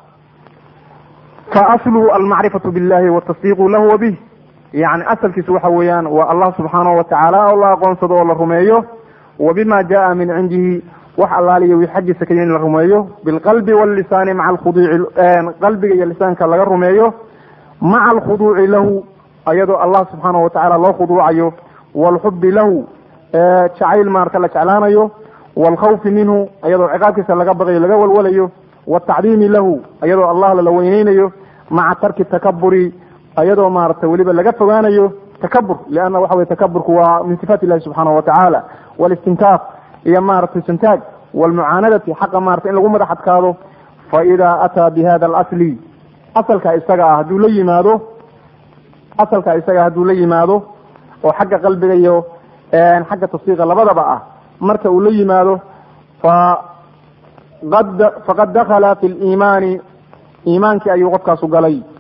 A: faasluhu almacrifaةu biاllahi wاtasdiiqu lahu wabih yani asalkiisu waxa weeyaan waa allah subxaanahu watacaala oo la aqoonsado oo la rumeeyo wabima jaءa min cindihi wax allaaliya wi xaggiisa ka in la rumeeyo bilqalbi wاllisaani maca alkhuduuci qalbiga iyo lisaanka laga rumeeyo maca alkhuduuci lahu ayadoo allah subxaanahu watacaala loo khuduucayo wاlxubi lahu jacayl maarata la jeclaanayo wاlkhawfi minhu ayadoo ciqaabkiisa laga baqayo laga walwalayo wاtacdiimi lahu ayadoo allah lala weyneynayo maca tarki takaburi ayadoo maarata weliba laga fogaanayo takabur lianna waxa weye takaburku waa min sifaat illahi subxaanahu watacaala walistinkaaf iyo maaragtay santaag wlmucaanadati xaqa maarata in lagu madax adkaado faida ataa bi hada alasli asalka isaga ah hadduu la yimaado asalka isaga hadduu la yimaado oo xagga qalbiga iyo xagga tasdiiqa labadaba ah
B: marka uu la yimaado fa qad faqad dakala fi liimaani iimaankii ayuu qofkaasu galay